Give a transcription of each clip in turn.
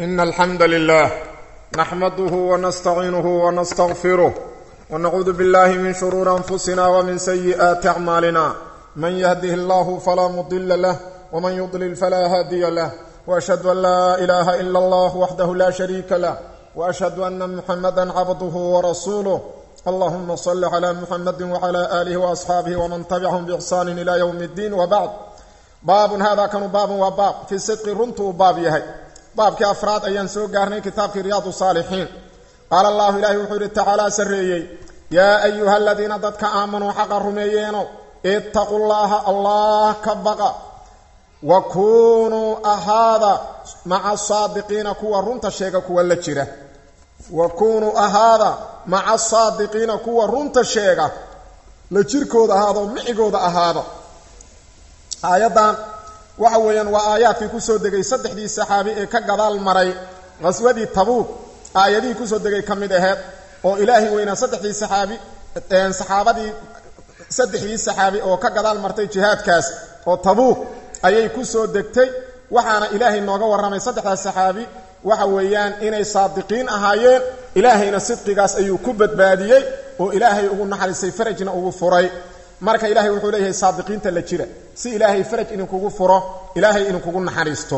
إن الحمد لله نحمده ونستعينه ونستغفره ونعوذ بالله من شرور أنفسنا ومن سيئات أعمالنا من يهده الله فلا مضل له ومن يضلل فلا هادي له وأشهد أن لا إله إلا الله وحده لا شريك له وأشهد أن محمدا عبده ورسوله اللهم صل على محمد وعلى آله وأصحابه ومن تبعهم بإحسان إلى يوم الدين وبعد baabun haadaa kanu baabun waa baab fii sidqi runtu uu baab yahay baabkii afraad ayaan soo gaarnay kitaabkii riyaadu saalixiin qaala allahu ilaahi wuxuu yidhi tacaalaa sarreeyey yaa ayuha aladiina dadka aamanuu xaqa rumeeyeeno ittaqu llaaha allah ka baqa wa kuunuu ahaada maca saadiqiina kuwa runta sheega kuwa la jira wa kuunuu ahaada maca saadiqiina kuwa runta sheega la jirkooda ahaado micigooda ahaado aayaddan waxa weeyaan waa aayaadkii kusoo degay saddexdii saxaabi ee ka gadaal maray qaswadii tabuug aayadihii kusoo degay ka mid aheed oo ilaahay weynaa saddexdii saxaabi saxaabadii saddexdii saxaabi oo ka gadaal martay jihaadkaas oo tabuug ayay kusoo degtay waxaana ilaahay nooga warramay saddexdaas saxaabi waxa weeyaan inay saadiqiin ahaayeen ilaahayna sidqigaas ayuu ku badbaadiyey oo ilaahay ugu naxariistay farajna ugu furay marka ilaahay wuxuu leeyahay saadiqiinta la jira si ilaahay faraj idinkugu furo ilaahay idinkugu naxariisto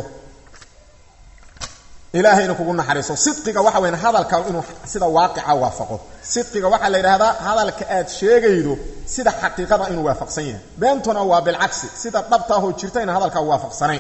ilaahay idinkugu naxariisto sidqiga waxa weyan hadalka inuu sida waaqica waafaqo sidqiga waxaa la yidhaahdaa hadalka aad sheegaydo sida xaqiiqada inuu waafaqsan yahay beentuna waa bilcagsi sida dhabtaahoo jirta ina hadalkaa waafaqsanayn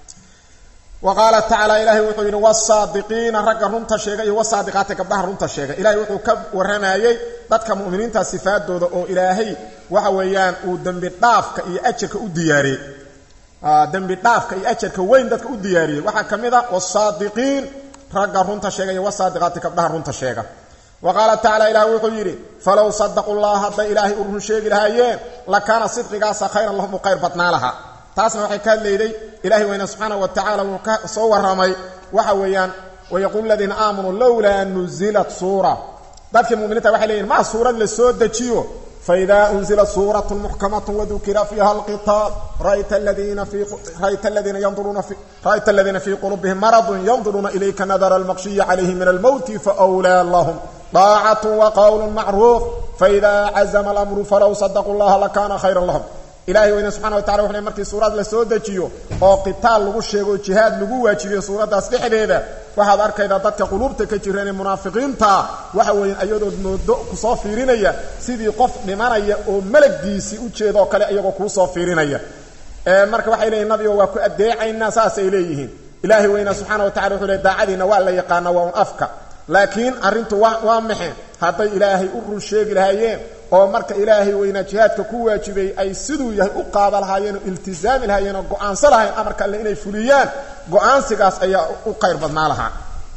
wa qaala tacaala ilaahay wuxuu yidhi wasaadiqiina ragga runta sheega iyo wasaadiqaati gabdhaha runta sheega ilahay wuxuu ka warramayey dadka mu'miniinta sifaadooda oo ilaahay waxa weeyaan uu dembi dhaafka iyo ajarka u diyaariyey dembi dhaafka iyo ajarka weyn dadka u diyaariyey waxaa ka mid a wasaadiqiin ragga runta sheega iyo wasaadiqaati gabdhaha runta sheega wa qaala tacala ilaah wuxuu yidhi falow sadaqu llah hadday ilaahay u run sheegi lahaayeen lakaana sidqigaasa khayran lahum u qayr badnaa lahaa taasna waxay ka hadlayday ilahay weyne subxaana wa tacala wuu ka soo warramay waxa weeyaan wayaquulu ladiina aamanuu lowlaa nuzilat suura dadkii muminiinta waxay leeyihin maa suurad la soo dejiyo faida unzilat suuratu muxkamatu wadukira fiiha alqitaal ra'ayta aladiina fii qulubihim maradun yanduruuna ilayka nadara almaqshiyi calayhi min almowti faawlaa lahum daacatu waqowlu macruuf faida cazama alamru falow sadaquu llaha lakana khayran lahum ilahay weyne subxana wa tacala wuxu le markii suurad la soo dejiyo oo qitaal lagu sheego jihaad lagu waajibiyo suuraddaas dhexdeeda waxaad arkaydaa dadka quluubta ka jireen ee munaafiqiinta waxa weeye ayadood moodo kusoo fiirinaya sidii qof dhimanaya oo malaggiisii u jeeda oo kale iyagoo kuusoo fiirinaya marka waxay leeyihin nabigo waa ku addeecaynaa saasay leeyihiin ilaahay weyna subxana wa tacala wuxuu le daacadiina waa la yaqaana waa un afka laakiin arrintu waa waa maxe hadday ilaahay u run sheegi lahaayeen oo marka ilaahay weynaa jihaadka ku waajibay ay siduu yahay u qaada lahaayeen oo iltisaami lahaayeen oo go-aansa lahayen amarka alle inay fuliyaan go-aansigaas ayaa u qayr badnaa lahaa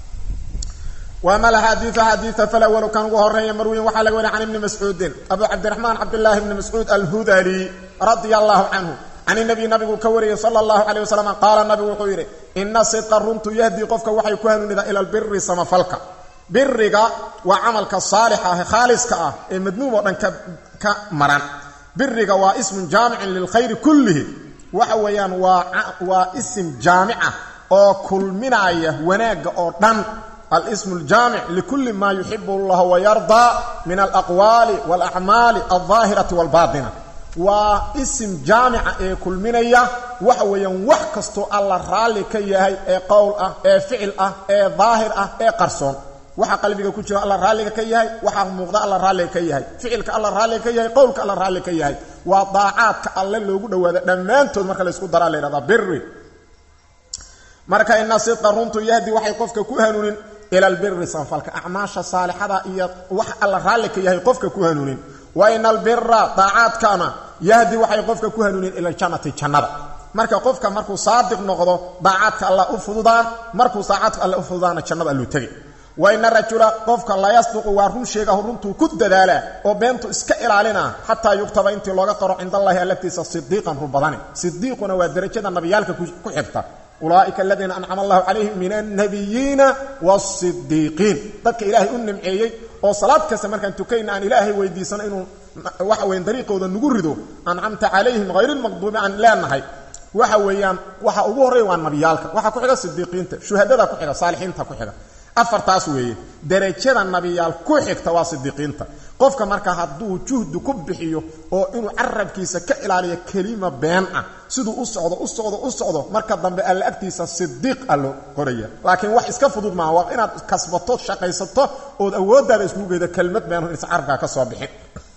waama alaxaadiiu xadiia falawlu kan ugu horeeya marwiyin waxaa laga wariy can ibni mascuudin abu cabdiraxmaan cabdillaahi bni mascuud alhudali radia allahu canhu can inabiy nabigu ka wariyey sala allahu caleyh wasalam qaala nabigu wuxuu yidhi ina sidqa runtu yahdii qofka waxay ku hanuunidaa ila albiri samafalka biriga waa camalka saalixa ah khaaliska ah ee madmuum oo dhan ka maran biriga waa ismun jaamicin lilkhayri kullihi waxa weeyaan waa isim jaamica oo kulminaaya wanaagga oo dhan alismu aljaamic likulli maa yuxibu allah wayardaa min alaqwaali walacmaali aldaahirati walbaatina waa isim jaamica ee kulminaya waxa weeyaan wax kastoo alla raalli ka yahay ee qowl ah ee ficil ah ee daahir ah ee qarsoon waxa qalbiga ku jiro alla raalliga ka yahay waxaa muuqda alla raalliga ka yahay ficilka alla raalliga ka yahay qowlka alla raalliga ka yahay waa daacaadka alle loogu dhawaada dhammaantood marka laysku daraa la yhahdaa biri marka ina sidqa runtu yahdi waxay qofka ku hanuunin ila albiri sanfalka acmaasha saalixada iyo wax alla raalli ka yahay qofka ku hanuunin wa ina albira daacaadkana yahdi waxay qofka ku hanuunin ila aljannati jannada marka qofka markuu saadiq noqdo daacaadka alla u fududaan markuu daacaadka alle u fududaana jannada alluu tegay wa ina rajula qofka la yasduqu waa run sheegaho runtuu ku dadaalaa oo beentu iska ilaalina xataa yuktaba intii looga qoro cindallahi allagtiisa sidiiqan run badani sidiiquna waa derajada nabiyaalka ku xigta ulaa'ika aladiina ancama allahu calayhim min alnabiyiina waasidiiqiin dadka ilaahay u nimceeyey oo salaad kasta markaan tukayna aan ilaahay weydiisano inuu waxa weyn dariiqooda nagu rido ancamta calayhim hayrilmaqduubi aan leenahay waxa weeyaan waxa ugu horreeya waa nabiyaalka waxa ku xiga sidiiqiinta shuhadada ku xiga saalixiinta ku xiga afartaas weeye derajada nabiyaal ku xigta waa sidiiqiinta qofka marka hadduu juhdi ku bixiyo oo inuu carabkiisa ka ilaaliyo kelima been ah siduu u socdo u socdo u socdo marka dambe alla agtiisa sidiiq a loo qoraya laakiin wax iska fudud maaha waa inaad kasbato shaqaysato ood awooddaada iskugu geydo kelmad beenhu inaysan carabkaa ka soo bixin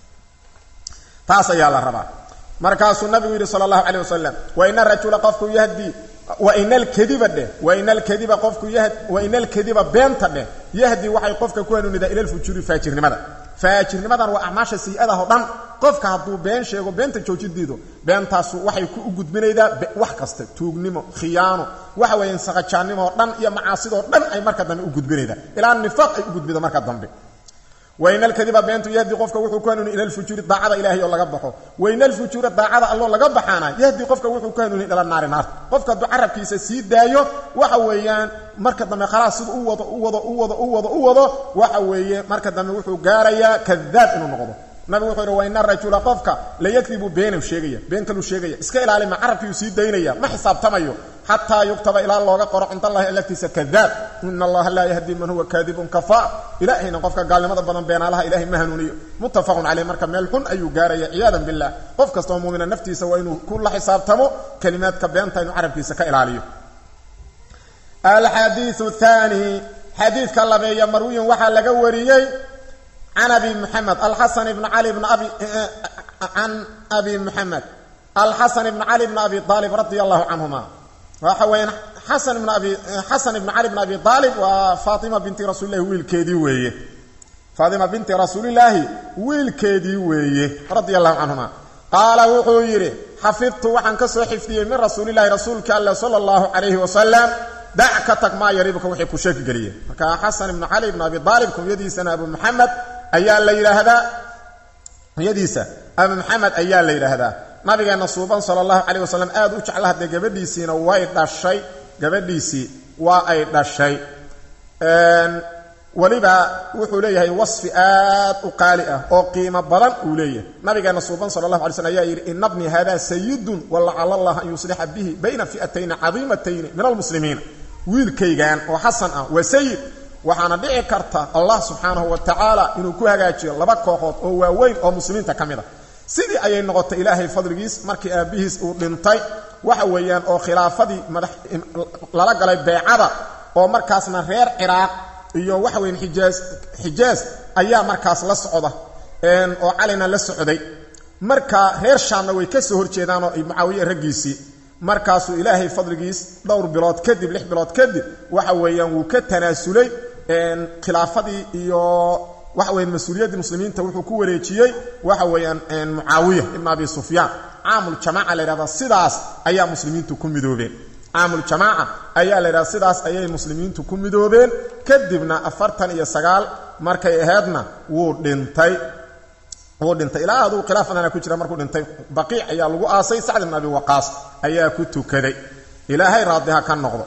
taas ayaa la rabaa markaasuu nabigu yidhi sala allahu calay wasalam waina rajula qofku yahdii waina alkadiba dheh waina alkadiba qofku yahd waina alkadiba beenta dheh yahdi waxay qofka ku hanuunidaa ila lfujuuri faajirnimada faajirnimadan waa acmaasha sayi-adaha o dhan qofka hadduu been sheego beenta joojidiido beentaasu waxay ku u gudbinaydaa wax kasta tuugnimo khiyaano waxa weeyaan saqajaannimo oo dhan iyo macaasidoo dhan ay marka dambe u gudbinaydaa ilaa nifaaq ay u gudbido marka dambe wain alkadiba beentu yahdi qofka wuxuu ku hanuuni ila lfujuuri daacada ilahay oo laga baxo wain alfujuura daacada alloo laga baxaana yahdi qofka wuxuu ku hanuuni ila naari naarta qofka hadduu carabkiisa sii daayo waxa weeyaan marka dambe khalaas siduu u wado u wado u wado u wado u wado waxa weeye marka dambe wuxuu gaarayaa kadaab inuu noqdo nabigu wuxuu yidhi waina rajula qofka layakdibu beenuu sheegaya been kaluu sheegaya iska ilaalima carabkiiuu sii daynaya ma xisaabtamayo xataa yuktaba ilaa looga qoro cind allahi alagtiisa kadaab ina allaha laa yahdi man huwa kaadibun kafaa ilaahayna qofka gaalnimada badan beenaalaha ilahay ma hanuuniyo muttafaqun caleyh marka meel xun ayuu gaaraya ciyaadan billah qof kastoo muumina naftiisa waa inuu ku la xisaabtamo kelimaadka beenta inuu carabkiisa ka ilaaliyo alxadiiu thaani xadiidka labeeya marwiyin waxaa laga wariyey can abi muxamed alxasan ibn cali bn abi can abi muxamed alxasan ibn cali bn abi aalib radia allahu canhuma waxa weeyaan xasan ibn abi xasan ibn cali bn abi aalib waa faatima binti rasuulillahi wiilkeedii weeye faatima binti rasuulillaahi wiilkeedii weeye radia allahu canhuma qaala wuxuu yidhi xafidtu waxaan ka soo xifdiyey min rasuulillahi rasuulka alle sala allahu calayhi wasalam dac ka tag maa yaribuka wixii ku sheeki geliye marka xasan ibnu cali ibn abi aalib kunyadiisana abu maxamed ayaa la yidhaahdaa kunyadiisa abu maxamed ayaa la yidhaahdaa nabigeena suuban sala allahu calayh wasalam aad u jecla haddee gabadhiisiina way dhashay gabadhiisii waa ay dhashay weliba wuxuu leeyahay wasfi aad u qaali ah oo qiimo badan uu leeyahay nabigeena suuban sala allahu alay slm ayaa yidhi ina bni hada sayidun walacala allah an yuslixa bihi bayna fi'atayni cadiimatayni min almuslimiina wiilkaygan oo xasan ah waa sayid waxaana dhici karta allah subxaanahu wa tacaala inuu ku hagaajiyo laba kooxood oo waaweyn oo muslimiinta ka mid a sidii ayay noqotay ilaahay fadligiis markii aabbihiis uu dhintay waxa weeyaan oo khilaafadii madax lala galay beecada oo markaasna reer ciraaq iyo waxa weyan xijaas xijaas ayaa markaas la socda oo calina la socday marka reer shaamna way ka soo horjeedaanoo mucaawiye raggiisii markaasuu ilaahay fadligiis dhowr bilood kadib lix bilood kadib waxa weeyaan wuu ka tanaasulay khilaafadii iyo waxa weyan mas-uuliyaddii muslimiinta wuxuu ku wareejiyey waxa weeyaan mucaawiya ibn abi sufyaan caamuljamaaca la yidhahdaa sidaas ayaa muslimiintu ku midoobeen caamuljamaaca ayaa la yidhahda sidaas ayay muslimiintu ku midoobeen kadibna afartan iyo sagaal markay ahaydna wuu dhintay wuu dhintay ilaa aduu khilaafadana ku jira markuu dhintay baqiic ayaa lagu aasay sacd ibn abi waqaas ayaa ku tukaday ilaahay raadiha ka noqdo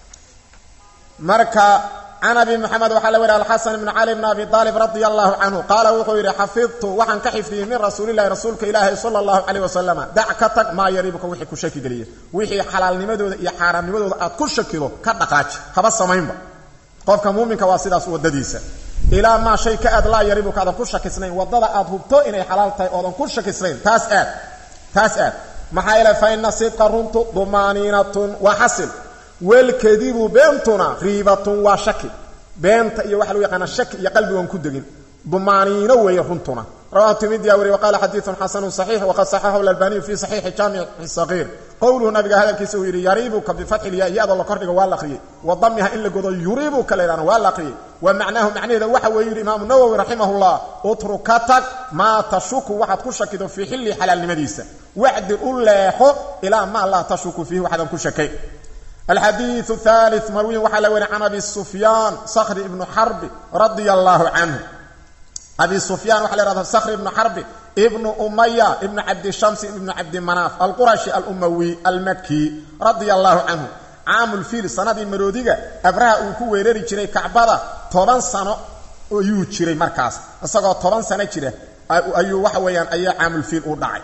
marka can abi moxamed waxaa la weriy alxasan ibn cali bn abi aalib radia allahu canhu qaala wuxuu yidhi xafidtu waxaan ka xifdiyey min rasuulillahi rasuulka ilaahi sala allahu calayh wasalama dac ka tag maa yaribuka wixii ku shaki geliya wixii xalaalnimadooda iyo xaaraamnimadooda aad ku shakido ka dhaqaaji haba samaynba qofka muuminka waa sidaas waddadiisa ilaa maa shay ka aad laa yaribuka aadan ku shakisnayn waddada aad hubto inay xalaal tahay oodan ku shakisnayn taas aad taas aad maxaa yeele fa ina sidqa runtu dumaaniinatun waa xasil welkadibu beentuna riibatun waa shaki beenta iyo waxa lagu yaqaana shaki iyo qalbigoon ku degin dumaaniino weeye runtuna rawahu timidiya wariy waqaala xadiidun xasanu saxiix waqad saxaxahu lalbaniyu fi saxiixi jaamici saqiir qowluhu nabiga hadalkiisa uu yidhi yariibuka bifatxi lyaa iyadoo la kordhiga waa la aqriyey wa damiha in la godo yuriibuka la ydhahna waa la aqriyey wa macnaahu macnaheeda waxa weeye yidhi imaamu nawowi raximahullah utruka tag maa tashuku waxaad ku shakido fii xilli xalaalnimadiisa wacdil u leexo ilaa maa laa tashuku fiihi waxaadan ku shakayn alxadiiu thalith marwiyin waxaa la weriy can abi sufyaan sakri ibnu xarbi radia allaahu canhu abi sufyaan waxa la yhahda sakri ibnu xarbi ibnu umaya ibnu cabdishamsi ibnu cabdimanaaf alqurashi alumawi almaki radia allaahu canhu caamulfiil sanadii maroodiga abraha uu ku weerari jiray kacbada toban sano ayuu jiray markaas isagoo toban sano jira ayuu waxa weeyaan ayaa caamulfiil u dhacay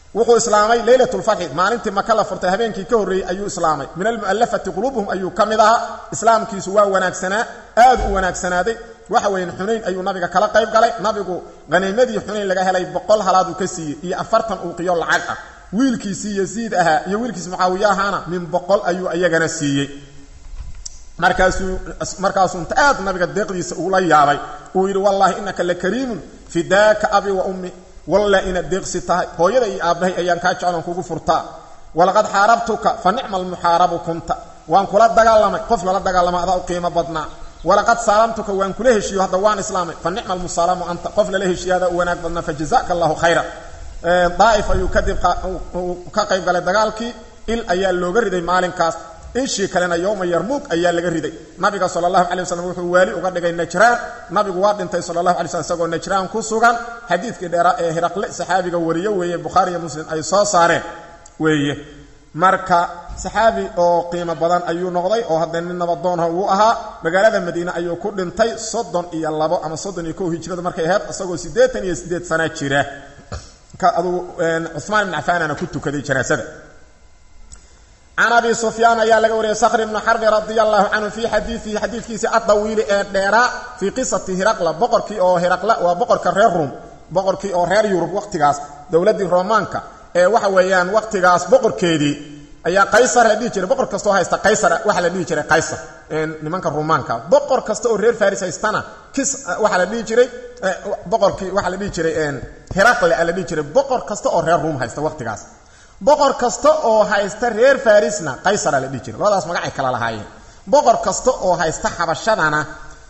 wuxuu islaamay leylatulfatxi maalintii maka la furtay habeenkii ka horreeyey ayuu islaamay min almu'allafati quluubuhum ayuu ka mid ahaa islaamkiisu waa wanaagsanaa aad u wanaagsanaaday waxa weeyaan xunayn ayuu nabiga kala qayb galay nabigu haniimadii xunayn laga helay boqol halaad uu ka siiyey iyo afartan uuqiyo lacag ah wiilkiisii yasiid ahaa iyo wiilkiisi mucaawiye ahaana min boqol ayuu iyagana siiyey markaasuu markaasuu inta aad nabiga deeqdiisa ugula yaabay uu yidhi wallaahi innaka la kariimun fidaaka abi wa ummi walla inaad deeqsi tahay hooyada iyo aabbahay ayaan kaa jecloon kugu furtaa walaqad xaarabtuka fa nicma almuxaarabu kunta waan kula dagaalamay qof lala dagaalama adaa u qiimo badnaa walaqad saalamtuka waan kula heshiiyo hadda waan islaamay fa nicma almusaalamu anta qof lala heshiiyo adaa u wanaag badnaa fa jazaka allahu khayra daa'if ayuu kadib ka qayb galay dagaalkii il ayaa looga riday maalinkaas ishii kalena yowma yarmuug ayaa laga riday nabiga sala allahu calay waslm wuxuu waali uga dhigay najraan nabigu waa dhintay sala allahu alay slm isagoo najraan ku sugan xadiidkii dheeraa ee hiraqle saxaabiga wariyo weeye bukhaari iyo muslim ay soo saareen weeye marka saxaabi oo qiimo badan ayuu noqday oo hadda nin nabadoonha uu ahaa magaalada madiine ayuu ku dhintay soddon iyo labo ama soddon iyo kow hijrada markay ahayd isagoo siddeetan iyo siddeed sana jira adugu cumaan ibn cafaanana ku tukaday janaasada can abi sufyaan ayaa laga wariyay sakhr ibnu xarbi radia allahu canhu fii xadiiihi xadiidkiisii addawiili ee dheeraa fii qisati hiraqla boqorkii oo hiraqla waa boqorka reer ruum boqorkii oo reer yurub waqtigaas dowladdii romaanka ee waxa weeyaan waqtigaas boqorkeedii ayaa qaysar la dhihi jiray boqor kastoo haysta qaysar waxaa la dhihi jiray qaysar nimanka rumaanka boqor kasta oo reer faris haystana kis waxaa la dhihi jiray boqorkii waxaa la dhihi jiray hiraqle a la dhihi jiray boqor kasta oo reer ruum haysta waqtigaas boqor kasta oo haysta reer farisna qaysara la dhihi jiray labadaas magacay kala lahaayeen boqor kasta oo haysta xabashadana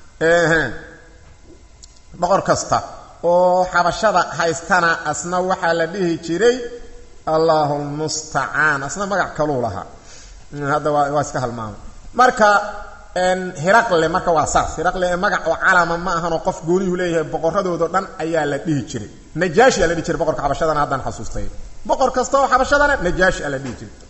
boqor kasta oo xabashada haystana asna waxaa la dhihi jiray allahu lmustacaan asna magac kaluu lahaa hadda waa waa iska halmaamay marka hiraqle marka waa saas hiraqle ee magac oo calama ma ahanoo qof gooniyuhu leeyahay boqoradoodao dhan ayaa la dhihi jiray najaashi aa la dhihi jiray boqorka xabashadana haddaan xasuustay boqor kasta oo xabashadana najaashi aa la dhihi jiray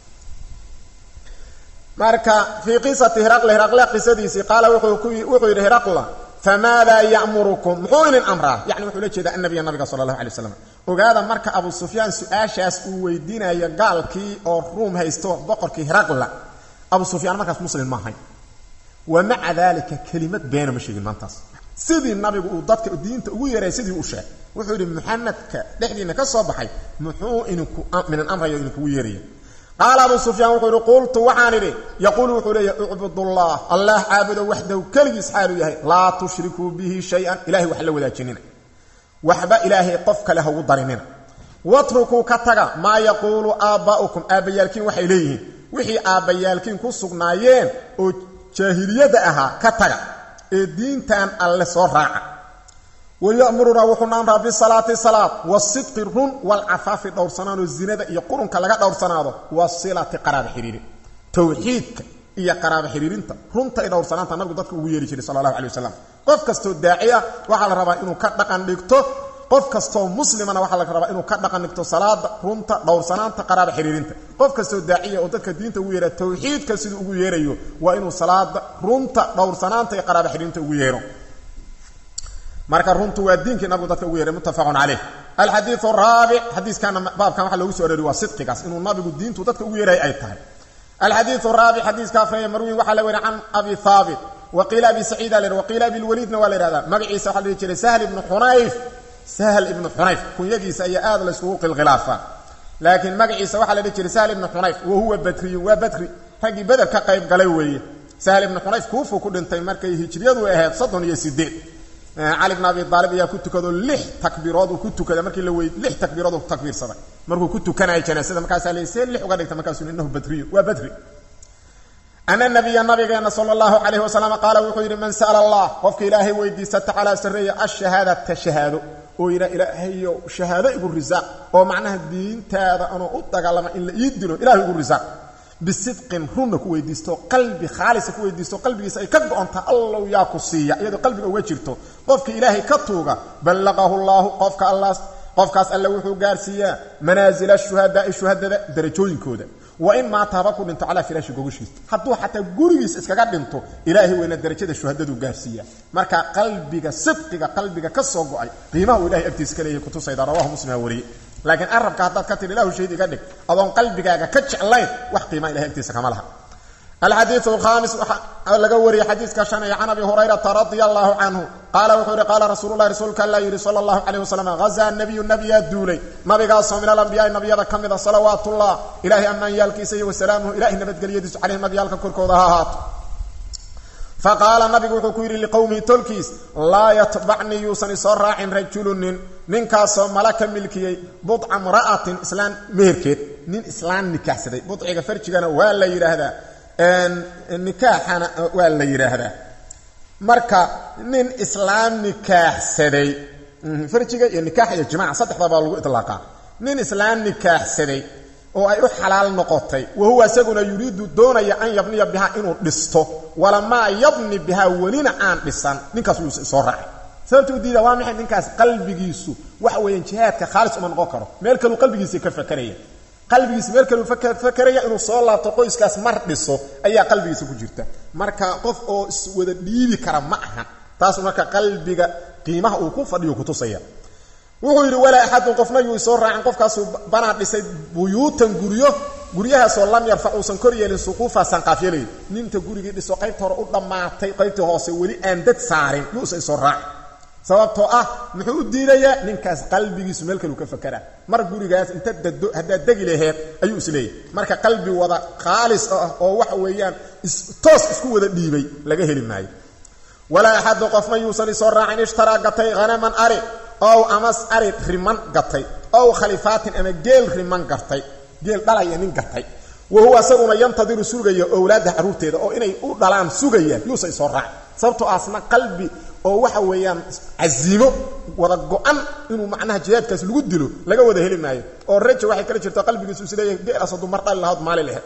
marka fii qisati hiraqle hiraqle qisadiisii qaala wuxuu yidhi hiraqla famaadaa ya'murukum muxuu inin amraa yani wuxuu la jeedaa annabiya nabiga sala allahu alay waslam ogaada marka abu sufyaan su-aashaas uu weydiinayo gaalkii oo ruum haysto boqorkii hiraqla abu sufyaan markaas muslim ma ahayn wa maca daalika kelimad beena ma sheegin maantaas sidii nabigu uu dadka diinta ugu yeeray sidii u sheegay wuxuu yidhi muxamedka dhexdiina ka soo baxay muxuu idinku minin amrayo idinkugu yeeraya qaala abu sufyaan wuxuu yidhi qultu waxaan idhi yaquulu wuxuu leeyahy ucbudullah allah caabudo waxdahu keligiis xaaluu yahay laa tushrikuu bihi shay-an ilahay wax la wadaajinina waxba ilaahay qof kale ha ugu darinina watrukuu ka taga maa yaquulu aabbaa'ukum aabbayaalkiin waxay leeyihiin wixii aabbayaalkiin ku sugnaayeen oo jaahiliyadda ahaa ka taga ee diintan alle soo raaca wayamurunaa wuxuuna amraa bisalaati salaad wasidqi run walcafaafi dhowrsanaanoo zinada iyo qurunka laga dhowrsanaado wasilati qaraaba xiriirin towxiidka iyo qaraaba xiriirinta runta i dhowrsanaanta nabigu dadka ugu yeeri jiray sala allahu alay wasalam qof kastoo daaci ah waxaa la rabaa inuu ka dhaqan dhigto qof kastoo muslimana waxaa la rabaa inuu ka dhaqan dhigto salaada runta dhowrsanaanta qaraaba xiriirinta qof kastoo daaciya oo dadka diinta ugu yeera towxiidka siduu ugu yeerayo waa inuu salaada runta dhowrsanaanta iyo qaraaba xiriirinta ugu yeero marka runtu waa diinkii nabigu dadka ugu yeeray muttafaqun caleyh alxadiiu raabic xadiiskana baabkan waxa loogu so arori waa sidqigaas inuu nabigu diintu dadka ugu yeeray ay tahay alxadiiu raabic xadiiska afreeye marwiin waxaa la weri can abi haabit waqiila abi saciida la waqiila abilwaliidna waa la yhahdaa magaciisa waxaa la dhihi jiray sahl ibnu xunayf sahl ibnu xunayf kunyadiisa ayaa aad la yskugu qilkhilaafaa laakiin magaciisa waxaa la dhihi jiray sahl ibnu xunayf wa huwa badriyun waa badri raggii beder ka qayb galay weeye sahl ibnu xunayf kuufuu ku dhintay markay hijriyadu ahayd soddon iyo sideed cali bn abi aalib ayaa ku tukado lix takbiirood uu ku tukada markii la wey lix takbiirood uu takbiirsaday markuu ku tukanaya janaasada markaasaa la see lix uga dhigta markaasuu inahu badriyu waa badri ana nabiya nabigeena sala allahu calayhi wasalam qaala wuxuu yidhi man sa'ala allah qofka ilaahay weydiista tacaala sarreeya ashahaadata shahaado oo yidhaa ilaahayo shahaado igu risaaq oo macnaha diintaada anoo u dagaalama in la ii dilo ilahay igu risaaq bisidqin runna ku weydiisto qalbi khaalisa ku weydiisto qalbigiisa ay ka go-ontaa allow yaa ku siiya iyadoo qalbiga uga jirto qofka ilaahay ka tuuga ballaqahu llaahu qofka allaas qofkaas alle wuxuu gaarsiiyaa manaasila shuhadaai shuhadada darajooyinkooda wa in maata haba ku dhinto calaa firaashi gogashiisa hadduu xataa gurigiis iskaga dhinto ilaahay weyna darajada shuhadadu gaarsiiya marka qalbiga sidqiga qalbiga ka soo go-ay qiimaha uu ilahay agtiisa ka leeyahay kutusayda rawahu muslima wariyey laakiin arabka haddaad ka tidhi ilahu shahiid iga dhig adoon qalbigaaga ka jeclayn wax qiima ilahay agtiisa kama laha alxadiiu alkhaamis waxaa laga wariyey xadiiska shan ee can abi hurayrata radia allahu canhu qaala wuxuu yihi qaala rasuululahi rasuulka alla yidhi sala allahu calayh wasalam hazaa nabiyu nabiyaa duulay nabigaasoo min alambiyaai nabiyada ka mida salawaatullah ilaahay ammaanyaalkiisa iyo wasalaamuhu ilahay nabadgelyadiisu calayhim nabiyaalka korkooda ha ahaato faqaala nabigu wuxuu ku yidhi liqowmihi tolkiis laa yatbacnii yuusan isoo raacin rajulu nin ninkaasoo mala ka milkiyey budca mra'atin islaan meherkeed nin islaan nikaaxsaday budciga farjigana waa la yidhaahdaa nikaaxana waa la yidhaahdaa marka nin islaam nikaaxsaday farjiga iyo nikaax iyo jimaaca saddexda baa lagu iطlaaqaa nin islaam nikaaxsaday oo ay u xalaal noqotay wa huwa isaguna yuriidu doonaya an yabniya bihaa inuu dhisto walamaa yabni bihaa welina aan dhisan ninkaas wuu soo raacay sababta u diida waa maxay ninkaas qalbigiisu waxa weeyaan jihaadka khaalis uma noqon karo meel kaluu qalbigiisa ka fakaraya qalbigiisa meel kaluu fakaraya inuu soo laabto qoyskaas mar dhiso ayaa qalbigiisa ku jirta marka qof oo iswada dhiibi kara ma aha taas marka qalbiga qiimaha uu ku fadhiyo kutusaya wuxuu yidhi walaa axadun qofna yuu isoo raacin qofkaasuu banaa dhisay buyuutan guryo guryahaasoo lam yarfac uusan kor yeelin suquufa sanqaafyalay ninta gurigii dhiso qaybta hore u dhammaatay qaybtii hoose weli aan dad saarin yuusa isoo raacin sababtoo ah muxuu u diidayaa ninkaas qalbigiisu meel kaluu ka fakeraa mar gurigaas inta dado haddaad degi laheed ayuu isleeyahy marka qalbi wada khaalis ah oo waxa weeyaan toos isku wada dhiibay laga heli maayo walaa axadu qofna yuusan isoo raacin ishtaraa gatay hanaman ari ow amas ari riman gatay ow khalifaatin ama geel riman gartay geel dhalaya nin gatay wa huwa isaguna yantadiru sugaya owlaadda carruurteeda oo inay u dhalaan sugayaan yuusan isoo raacin sababtoo asna qalbi oo waxa weeyaan casiimo wada go-an inuu macnaha jihaadkaas lagu dilo laga wada heli maayo oo raja waxay kala jirto qalbigiisu isleeyahay geelaas hadduu mar dhali lahaod maali laheed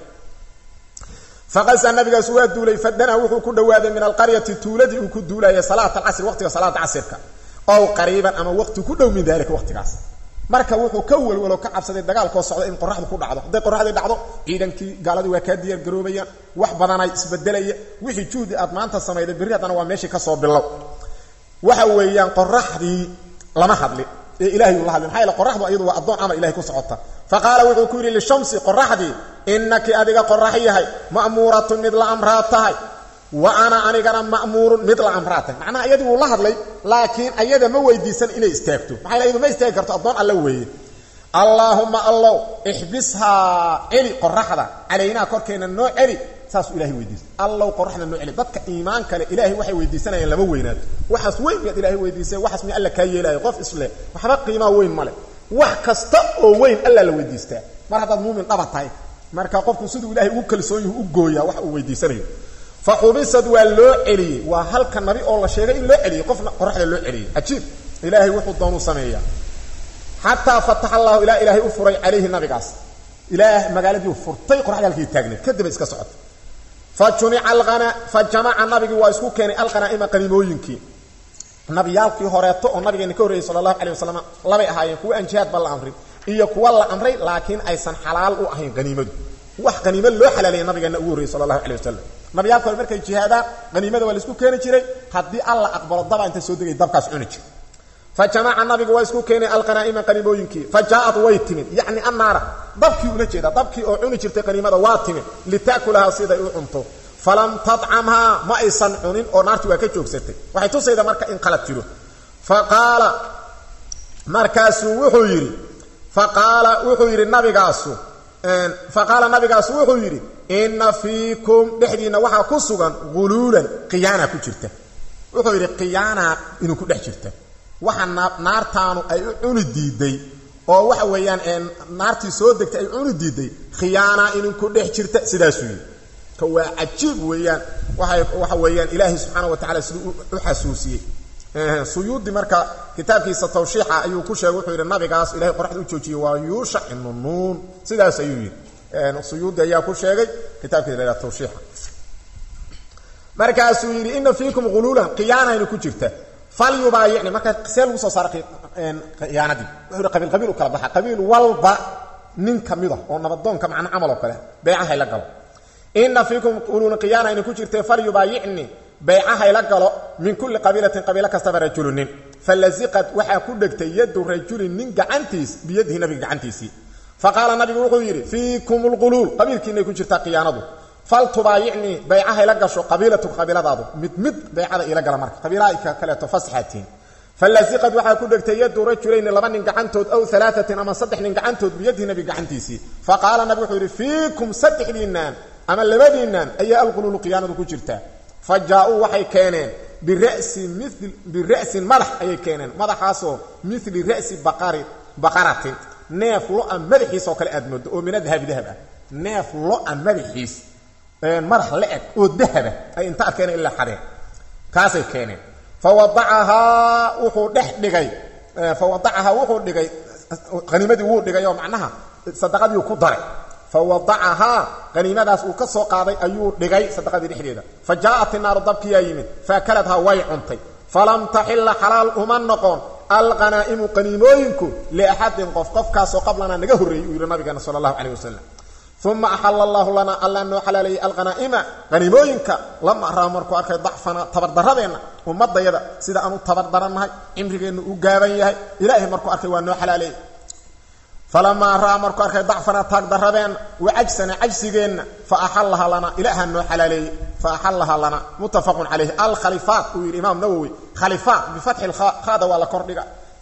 faqasa nabigaas waa duulay fadana wuxuu ku dhowaaday min alqaryati tuuladii uu ku duulaya salaat alcasri waqtiga salaada casirka ow qariiban ama waqti ku dhow min dalika waqtigaas marka wuxuu ka welwalo ka cabsaday dagaalkoo socda in qoraxdu ku dhacdo hadday qoraxdii dhacdo ciidankii gaaladii waa kaa diyaar garoobayaan wax badanay isbedelaya wixii juhdi aad maanta samayday berri haddana waa meeshii kasoo bilow waxa weeyaan qoraxdii lama hadli ee ilahay uu la hadli maxaa yaele qoraxdu ayadu waa addoon amar ilahay ku socota fa qaala wuxuu ku yidhi lishamsi qoraxdii innaki adiga qorax yahay ma'muuratun mid la amraa tahay wa ana anigana ma'muurun mid la amraa tahay macnaha iyadii wuu la hadlay laakiin ayada ma weydiisan inay istaagto maxaa yaele iyadu ma istaagi karto addoon alla weeye allaahumma allow ixbishaa celi qoraxda calaynaa korkeenna noo celi saasuu ilahay weydiistay allow qoraxda noo celi dadka iimaan kale ilaahay waxay weydiisanayaan lama weynaato waxaas weyn miyaad ilahay weydiisay waxaas miya alla kaa yeelaayo qof isleh waxba qiimaa weyn male wax kasta oo weyn alla la weydiistaa mar haddaad muumin dhaba tahay marka qofku siduu ilahay ugu kalsoon yahu u gooyaa wax uu weydiisanayo fa xubisad waa loo celiyey waa halka nabi oo la sheegay in loo celiyey qofna qoraxda loo celiyey cajiib ilaahay wuxuu doonuu sameeyaa xataa fataxa allahu ilaa ilaahay u furay calayhi nabigaas ilaah magaaladii furtay qoraxda halkii taagneed kadibay iska socota fa jumica alana fa jamaca nabigii waa isku keenay alqanaa'ima qaniimooyinkii nabiyaalkii horeeto oo nabigeena ka horreeyey sala allahu calay wasalam labay ahaayeen kuwa aan jihaad ba la amrin iyo kuwa la amray laakiin aysan xalaal u ahayn haniimadu wax haniimo loo xalaaleeyay nabigeena ugu horreyey sala allahu calay wasalam nabiyaalka hore markay jihaadaan haniimada waa la isku keeni jiray haddii alla aqbalo daba inta soo degay dabkaas cuni jir fa jamaca nabigu waa isku keenay alqanaa'ima qaniimooyinkii fa jaaat way timid yacni annaara dabkii ula jeeda dabkii oo cuni jirtay qaniimada waa timid lita'kulahaa siday u cunto falam tadcamhaa ma aysan cunin oo naarti waa ka joogsatay waxay tusayda marka in qalad jiro fa qaala markaasuu wuxuu yidhi fa qaala wuxuu yidhi nabigaasu fa qaala nabigaasu wuxuu yidhi inna fiikum dhexdiinna waxaa ku sugan guluulan khiyaana ku jirta wuxuu yidhi khiyaana inuu ku dhex jirta waxa naartaanu ay u cuni diiday oo waxa weeyaan naartii soo degtay ay cuni diiday khiyaana inuu ku dhex jirta sidaasuu yidhi ka waa cajiib weeyaan waay waxa weeyaan ilaahay subxaana wa tacala siduu u xasuusiyey suyuudi marka kitaabkiisa tawshiixa ayuu ku sheegay wuxuu yidhi nabigaas ilahay qoraxda u joojiyey waa yuushac ibnu nuun sidaas ayuu yidhi suyuudi ayaa ku sheegay kitaabkiisa la tawshiixa markaasuu yidhi ina fiikum huluulan khiyaanaynu ku jirta falyubaayicni marka see lagu soo saara khiyaanadii wuxuu yidhi qabiil qabiil u kala baxa qabiil walba nin ka mid a oo nabadoonka macna camal oo kale beecahay la galo ina fiikum uluuna khiyaana ayna ku jirtee falyubaayicni bayca hayla galo min kulli qabiilatin qabiilo kastaba rajulunin falasiqad waxaa ku dhegtay yadu rajulin nin gacantiis biyadihi nabiga gacantiisii fa qaala nabigu wuxuu yidhi fiikum lquluul qabiilkiinay ku jirtaa khiyaanadu fal tubaayicnii baycahay la gasho qabiilatu qabiiladaadu mid mid baycada iila gala marka qabiilahaka kaleeto fasaxaatiin falasiqad waxaa ku dhegtay yadu rajulayni laba nin gacantood aw alaatin ama saddex nin gacantood biyadihi nabiga gacantiisii fa qaala nabigu wuxuu yidhi fiikum saddexdiinaan ama labadiinaan ayaa alquluulu khiyaanadu ku jirtaa fa jaa-uu waxay keeneen birasin mil bira'sin madax ayay keeneen madaxaasoo mili ra'si baqari baqaratin neef lo-a madaxiis oo kale aad moodo oo mina dahabi dahab ah neef lo-a madaxiis madax la-eg oo dahaba ay inta arkeen ilaa xadeen kaasay keeneen fa wadacahaa wuxuu dhex dhigay fa wadacahaa wuxuu dhigay haniimadii wuu dhigay oo macnaha sadaqadii ku daray fa wadacahaa haniimadaas uu ka soo qaaday ayuu dhigay sadaqadii dhexdeeda fa jaa'at inaaru dabkiyaa yimid faakaladhaa way cuntay falam taxilla xalaal uma noqon alqanaa'imu qaniimooyinku liaxadin qof qofkaasoo qablanaa naga horreeyey uu yidhi nabigeena sala allahu caleyh wasalam uma axalla allahu lanaa allaa noo xalaaleeyey alqanaa'ima qaniimooyinka lama raa markuu arkay dacfana tabardaradeenna ummadayada sida aanu tabardarannahay cimrigeennu u gaaban yahay ilaahay markuu arkay waa noo xalaaleeyey falamaa ra'aa markuu arkay dacfana taagdaradeenna wa cajsana cajsigeenna fa axallaha lana ilaahaa noo xalaaleeyey fa axallaha lana muttafaqun calayhi alkhalifaat uu yidhi imaam nawowi khalifaat bifatxi lkhaada waa la kordhiga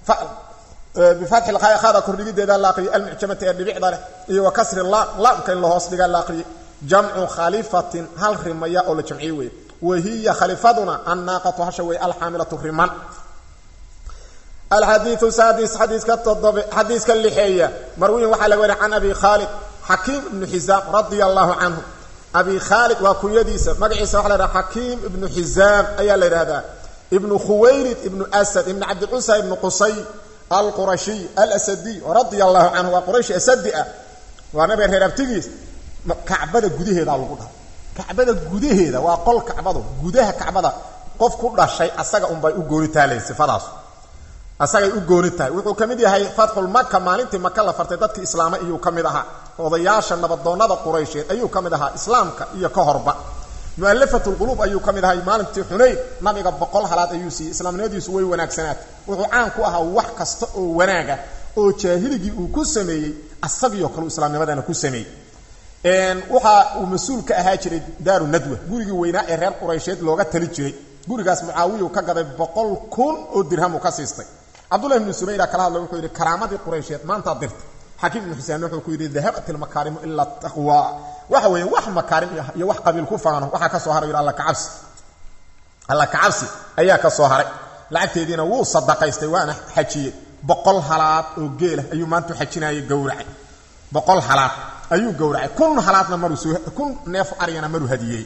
bifatxi lkhaada kordhigideeda la aqriyay almucjamati ee dhibicda leh iyo wa kasri laam laamka in la hoos dhigaa la aqriyay jamcu khalifatin hal rimaya oo la jamciye weeye wa hiya khalifaduna annaaqatu hasha wey alxaamilatu riman alxadiiu saadis xadiiska todobe xadiiska lixeeya marwiyin waxaa laga wariya can abi khaalid xakiim ibnu xisaam radia allahu canhu abi khaalid waa kunyadiisa magaciisa waxa la yhaha xakiim ibnu xisaam ayaa la yidhahdaa ibnu khuwaylid ibnu asad ibnu cabdicusa ibnu qusay alqurashiy alasadiy radia allahu canhu waa quraysh asadi ah waa nabiga reer abtigiis kacbada gudaheedaa lagu dhahay kacbada gudaheeda waa qol kacbadu gudaha kacbada qof ku dhashay asaga unbay u gooni tahalay sifadaas asagay u gooni tahay wuxuu ka mid yahay fatxulmaka maalintii maka la fartay dadkii islaama iyuu ka mid ahaa odayaasha nabadoonnada quraysheed ayuu ka mid ahaa islaamka iyo ka horba mu'alafatulquluub ayuu ka mid ahay maalintii xunayn nabiga boqol halaad ayuu siiyey islaamnimadiisu way wanaagsanaatay wuxuu caan ku ahaa wax kasta oo wanaaga oo jaahiligii uu ku sameeyey asagiyo kaleu islaamnimadana ku sameeyey waxa uu mas-uul ka ahaa jiray daaru nadwa gurigii weynaa ee reer quraysheed looga tali jiray gurigaas mucaawiya ka gaday boqol kun oo dirhamu ka siistay cabdullahi ibnu subayra kala hadla wuxuu yidhi karaamadii quraysheed maantaad dirtay xakiim ibnu xuseen wuxuu ku yidhi dahabat ilmakaarimu ila taqwa waxa weeye wax makaarim iyo wax qabiil ku faano waxaa ka soo haray yidhi alla kacabsi alla kacabsi ayaa ka soo haray lacagteediina wuu sadaqaystay waana xajiyey boqol halaad oo geela ayuu maanta xajinayay gowracay boqol halaad ayuu gowracay kun halaadna maruu soo kun neef aryana maruu hadiyey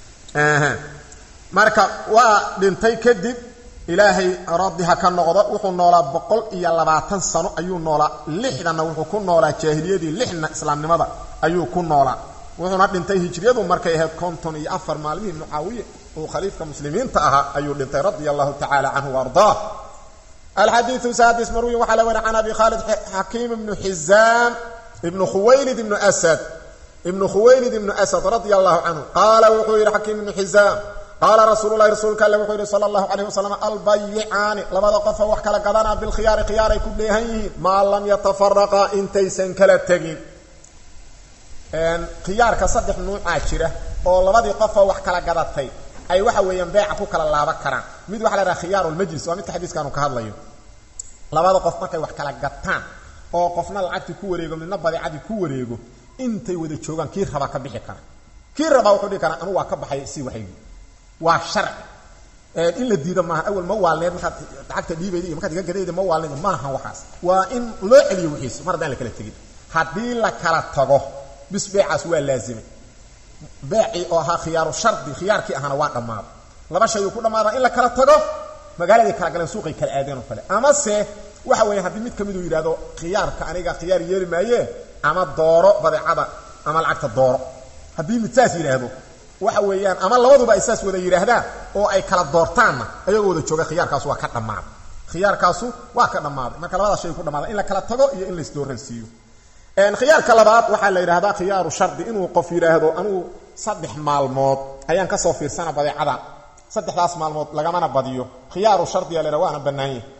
marka waa dhintay kadib ilaahay radiha ka noqdo wuxuu noolaa boqol iyo labaatan sano ayuu noolaa lixdanna wuxuu ku noolaa jaahiliyadii lixna islaamnimada ayuu ku noolaa wuxuuna dhintay hijriyadu markay ahayd konton iyo afar maalmihii mucaawiye uu khaliifka muslimiinta ahaa ayuu dhintay radia allahu tacala canhu waardaa alxadiiu saadis marwiyin waxaa la wari can abi khaalid xakiim ibnu xizaam ibnu khuwaylid ibnu asad ibnu khuwaylid ibnu asad radia allahu canhu qaala wuxuu yidhi xakiim ibnu xizaam qaala rasuululahi rasuulka alle wuxuu yidhi sala allahu calayh wasalam albayicaani labada qofoo wax kala gadanaa bilkhiyaari khiyaaray ku dheehan yihiin maa lam yatafaraqaa intaysan kala tegin khiyaarka saddex nuucaa jira oo labadii qofoo wax kala gadatay ay waxa weeyaan beeca ku kala laaban karaan mid waxa la dhaha khiyaaru lmajlis waa midka xadiiskaanu ka hadlayo labada qof markay wax kala gataan oo qofna lacagtii ku wareego midna badeecadii ku wareego intay wada joogaan kii rabaa ka bixi kara kii rabaa wuxuu dhihi karaa anu waa ka baxay si waxaygi waa sharci in la diido maaha awal ma waalneed markaad lacagta dhiibayda iyo markaad iga gadayda ma waalneed maaha waxaas waa in loo celiyo wixiisa mar haddaan la kala tegin haddii la kala tago bis beecaas waa laazimay beecii oo ahaa khiyaaru shardi khiyaarkii ahana waa dhammaaday laba shay uu ku dhammaadaa in la kala tago magaaladay kala galeen suuqay kala aadeen oo kale amase waxa weeye haddii mid ka miduu yidhahdo khiyaarka aniga khiyaar yeeli maayee ama dooro badeecada ama lacagta dooro haddii mid saas yidhaahdo waxa weeyaan ama labaduba ay saas wada yidhaahdaan oo ay kala doortaanna ayagoo wada jooga khiyaarkaasu waa ka dhammaaday khiyaarkaasu waa ka dhammaaday marka labadaas shay ku dhammaaday in la kala tago iyo in la isdooransiiyo khiyaarka labaad waxaa la yidhahdaa khiyaaru shardi inuu qof yidhaahdo anugu saddex maalmood ayaan kasoo fiirsana badeecada saddexdaas maalmood lagamana badiyo khiyaaru shardiga la yidhahda waana bannaanye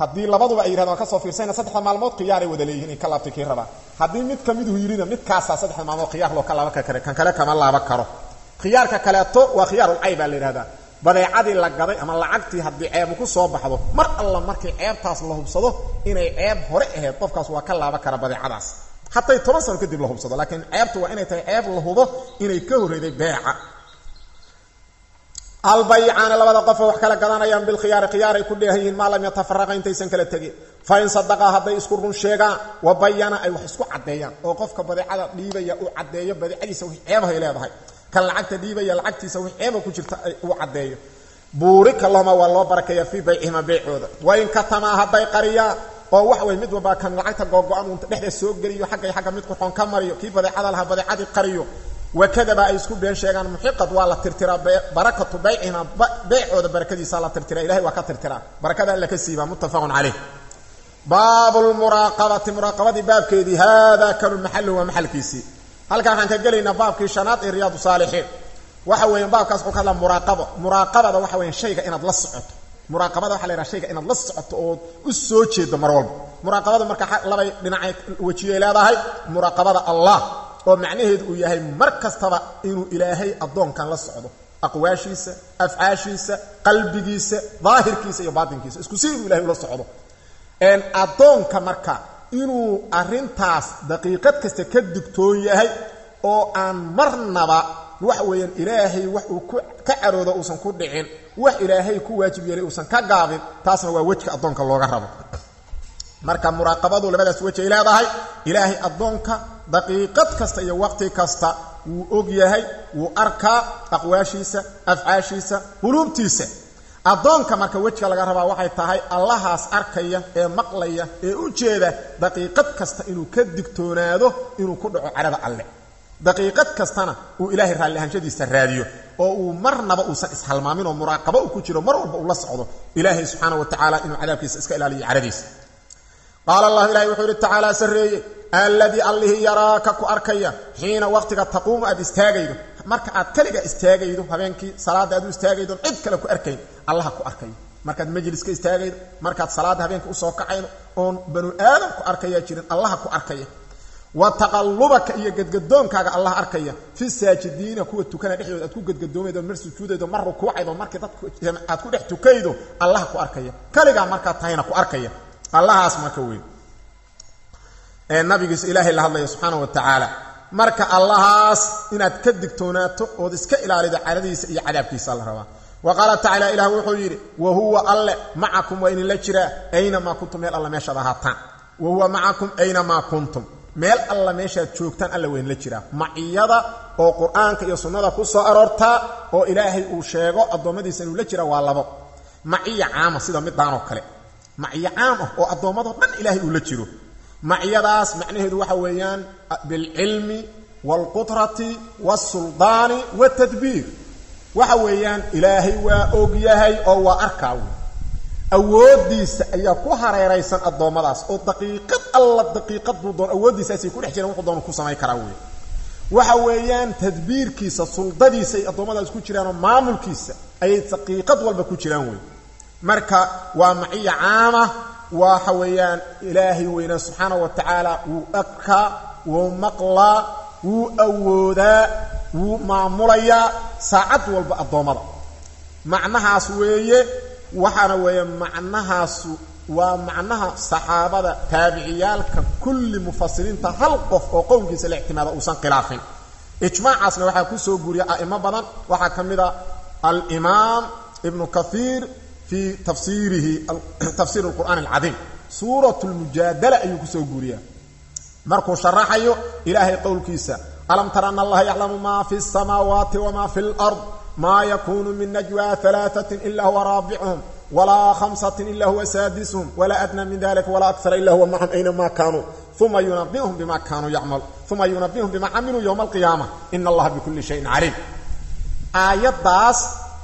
haddii labaduba ay yidhahdaan ka soo fiirsayna saddexda maalmood khiyaaray wada leeyihin in ka laabtay kii rabaa haddii mid ka miduhu yidhina midkaasaa saddexda maalmood khiyaar loo ka laaban kare kan kale kama laaban karo khiyaarka kaleeto waa khiyaarulcay baa la yidhahdaa badeecadii la gaday ama lacagtii haddii ceebu ku soo baxdo mar alla markii ceebtaas la hubsado inay ceeb hore ahayd qofkaas waa ka laaban kara badeecadaas hatay toban sano kadib la hubsado laakiin ceebtu waa inay tahay ceeb la hubo inay ka horreeday beeca albaycaani labada qofoo wax kala gadanayaan bilkhiyaari khiyaaray ku dheehan yihiin maa lam yatafaraqa intaysan kala tegin fa in sadaqaa hadday isku run sheegaan wa bayana ay wax isku caddeeyaan oo qofka badeecada dhiibaya uu caddeeyo badeecadiisa wix ceebahay leedahay kan lacagta dhiibaya lacagtiisa wix ceeba ku jirta uu caddeeyo buurika lahuma waa loo barakeeya fii baycihima beycooda wain katamaa hadday qariyaan oo wax wey mid walba kan lacagta googo-an uunta dhexdeed soo geliyo xaggay xagga mid qurxoon ka mariyo kii badeecada lahaa badeecadii qariyo wakadaba ay isku been sheegaan muxiqad waa la tirtiraa barakatu baycihima beycooda barakadiisa la tirtira ilahay waa ka tirtiraa barakada alla ka siiba muttafaqun caleyh baabu lmuraaqabati muraaqabadii baabkeedii haadaa kanu maxaluhu waa maxalkiisii halkan waxaan ka gelaynaa baabkii shanaad ee riyaadu saalixiin waxa weeyaan baabkaas wuxuu ka hadlaa muraaqabo muraaqabada waxa weeyaan shayga inaad la socoto muraaqabada waxa la yidhaha shayga inaad la socoto ood u soo jeedo mar walba muraaqabada marka labay dhinacay wejiyay leedahay muraaqabada allah oo macnaheedu uu yahay mar kastaba inuu ilaahay addoonkan la socdo aqwaashiisa afcaashiisa qalbigiisa daahirkiisa iyo baatinkiisa isku si inuu ilahay ula socdo addoonka marka inuu arrintaas daqiiqad kasta ka digtoon yahay oo aan marnaba waxa weeyaan ilaahay wax uu ku ka caroodo uusan ku dhicin wax ilaahay ku waajib yeelay uusan ka gaabin taasna waa wejka addoonka looga rabo marka muraaqabadu labadaas wej ay leedahay ilaahay addoonka daqiiqad kasta iyo waqti kasta wuu og yahay wuu arkaa aqwaashiisa afcaashiisa quluubtiisa addoonka marka wejka laga rabaa waxay tahay allahaas arkaya ee maqlaya ee u jeeda daqiiqad kasta inuu ka digtoonaado inuu ku dhaco cadhada alle daqiiqad kastana uu ilaahay raalli ahaanshadiisa raadiyo oo uu marnaba uusan ishalmaamin oo muraaqabo uu ku jiro mar walba uu la socdo ilaahay subxaana wa tacaala inuu cadaabkiisa iska ilaaliyo cadhadiisa qaala allahu ilahay wuxuu yidhi tacaala sarreeye alladii allihii yaraaka ku arkaya xiina waqtiga taquumu aad istaagaydo marka aad kaliga istaagaydo habeenkii salaadda aad u istaagaydo cid kale ku arkayn allaha ku arkayo markaad majliska istaagaydo markaad salaadda habeenka usoo kacaydo oon banu aadam ku arkayaa jirin allaha ku arkaya wa taqallubaka iyo gadgadoonkaaga allah arkaya fi saajidiina kuwa tukana dhexdooda aad ku gadgadoomaydo mar sujuudaydo mar rukuucaydo markii dadku aad ku dhex tukaydo allaha ku arkaya kaligaa markaad tahayna ku arkaya allahaas marka weyn ee nabigiisa ilaahay la hadlaya subxaana wa tacaala marka allahaas inaad ka digtoonaato ood iska ilaalido cadhadiisa iyo cadaabkiisa la rabaa wa qaala tacala ilah wuxuu yidhi wa huwa alle macakum waa idinla jiraa aynamaa kuntum meel alla meeshaad ahaataan wa huwa macakum aynamaa kuntum meel alla meeshaad joogtaan alla waa idinla jiraa maciyada oo qur-aanka iyo sunnada ku soo aroortaa oo ilaahay uu sheego addoommadiisa inuu la jira waa labo maciya caama sida midaanoo kale maciyo caam ah oo addoommadoo dhan ilaahay uu la jiro maciyadaas macnaheedu waxa weeyaan bilcilmi waalqudrati waalsuldaani waatadbiir waxa weeyaan ilaahay waa og yahay oo waa arkaa wey awooddiisa ayaa ku hareeraysan addoommadaas oo daqiiqad alla daqiiqad buu doon awooddiisaasay ku dhex jiraan wuxuu doonu ku samayn karaa wey waxa weeyaan tadbiirkiisa suldadiisa ay addoommadaas ku jiraanoo maamulkiisa ayay daqiiqad walba ku jiraan wey marka waa maciya caama waxa weeyaan ilaahay weynaa subxaana wa tacaala wuu arkaa wuu maqlaa wuu awoodaa wuu maamulayaa saacad walba addoommada macnahaas weeye waxaana weeye macnahaasu waa macnaha saxaabada taabiciyaalka kulli mufasiriinta hal qof oo qowlkiisa la ictimaada uusan khilaafin ijmaacaasna waxaa ku soo guuriya a'imo badan waxaa ka mid a alimaam ibnu kathiir fii tafsiirihi tafsiir alqur'aan alcadiim suurat lmujaadala ayuu kusoo guuriyaa markuu sharaxayo ilaahay qowlkiisa alam tara ana allaha yaclamu ma fi الsamaawaati wma fi اlأrض ma yakunu min najwa ثalaaثaة ila huwa raabichum walaa hamsaة ila huwa saadisuhum walaa adnى min dalika walaa akara ila huwa macahum aynama kanuu uma yunabihum bima kanuu yacmalu uma yunabihum bima camiluu ywma alqiyaama in allaha bikuli shayin caliim aayaddaas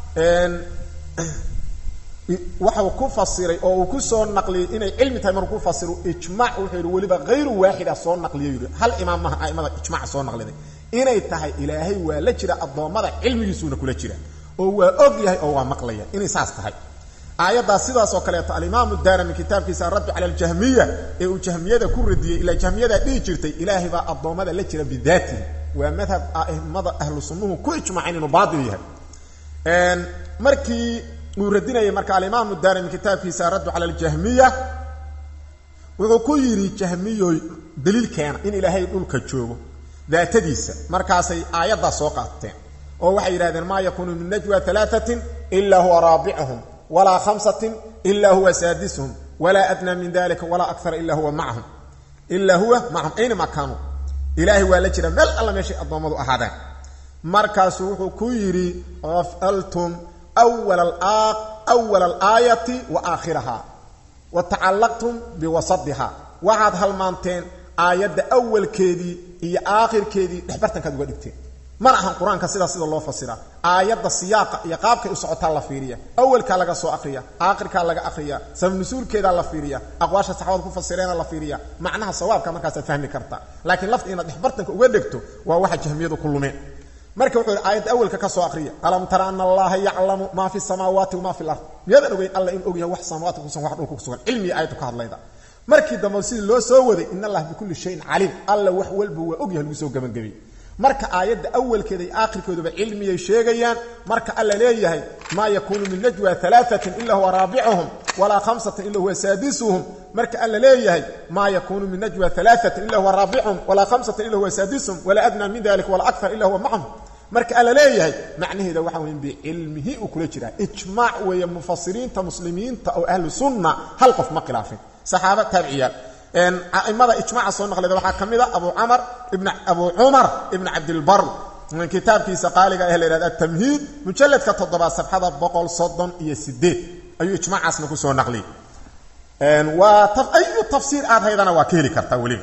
waxau ku fasiray oo uu ku soo naqliyey inay cilmi tahay maruu ku fasiro ijmac wuxuu yidhi weliba hayru waaxida soo naqliyo yidhi hal imaam maha aimada ijmac soo naqliday inay tahay ilaahay waa la jira addoommada cilmigiisuuna kula jira oo waa og yahay oo waa maqlaya inay saas tahay aayaddaas sidaas oo kaleeto alimaamu daarami kitaabkiisa araddu cala aljahmiya ee uu jahmiyada ku radiyey ilaa jahmiyadaa dhihi jirtay ilaahay baa addoommada la jira bidaatihi waa madhab a'immada ahlu sunnuhu ku ijmaaceen inuu baatil yahay markii uu radinayay marka alimaamu daarimi kitaabkiisa araddu cala aljahmiya wuxuu ku yidhi jahmiyoy daliilkeena in ilaahay dhulka joogo daatadiisa markaasay aayaddaa soo qaateen oo waxay yidhahdeen maa yakuunu min najwa alaaatin ilaa huwa raabicuhum walaa khamsatin ilaa huwa saadisuhum walaa adnaa min dalika walaa akara ila huwa macahum ilaa huwa macahum aynama kaanuu ilaahay waa la jira meel alla meeshay addoommadu ahaadeen markaasuu wuxuu ku yidhi afaltum wala alaayati wa aakhiraha wa tacallaqtum biwasadiha waxaad halmaanteen aayadda awalkeedii iyo aakhirkeedii dhexbartankaad uga dhigteen mana ahan qur-aanka sidaa sida loo fasiraa aayadda siyaaqa iyo qaabkay u socotaa la fiiriya awalkaa laga soo aqriya aakhirkaa laga aqriya sabnusuulkeedaa la fiiriya aqwaasha saxaabada ku fasireena la fiiriya macnaha sawaabka markaasaad fahmi kartaa laakiin lafta inaad dhexbartanka uga dhegto waa waxa jahmiyadu ku lumeen marka wuxuu yidhi aayadda awalka ka soo aqriya alam tara ana allaha yaclamu maa fi samaawaati wamaa fi lard miyaadan ogeyn alla in ogyahay wax samaawaadka kusugan wax dhulka kusugan cilmiga aayaddu ka hadlayda markii dambe sidii loo soo waday in allah bikulli shayin caliim alla wax walba waa ogyahay lagu soo gabangabay marka aayadda awalkeeda iyo aakhirkooduba cilmiyay sheegayaan marka alla leeyahay maa yakuunu min najwa alaatin ila huwa raabicuhum walaa khamsatin ila huwa saadisuhum marka alla leeyahay maa yakuunu min najwa alaatin ila huwa raabicuhum walaa khamsatin ila huwa saadisuhum walaa adnaa min dalika walaa akar ila huwa macahum marka alla leeyahay macnaheeda waxa weyn bicilmihi uu kula jiraa ijmaac weeye mufasiriinta muslimiinta oo ahlu sunna hal qof ma khilaafin saxaaba taabiciyaal aimada ijmaaca soo naqlida waxaa ka mid a abu camar ibn abu cumar ibn cabdilbar kitaabkiisa qaaliga ah la yhahda atamhiid mujalladka toddobaad sabxada boqol soddon iyo sideed ayuu ijmaacaasna kusoo naqliyey waa ayu tafsiir aad haydana waa ka heli kartaa weliba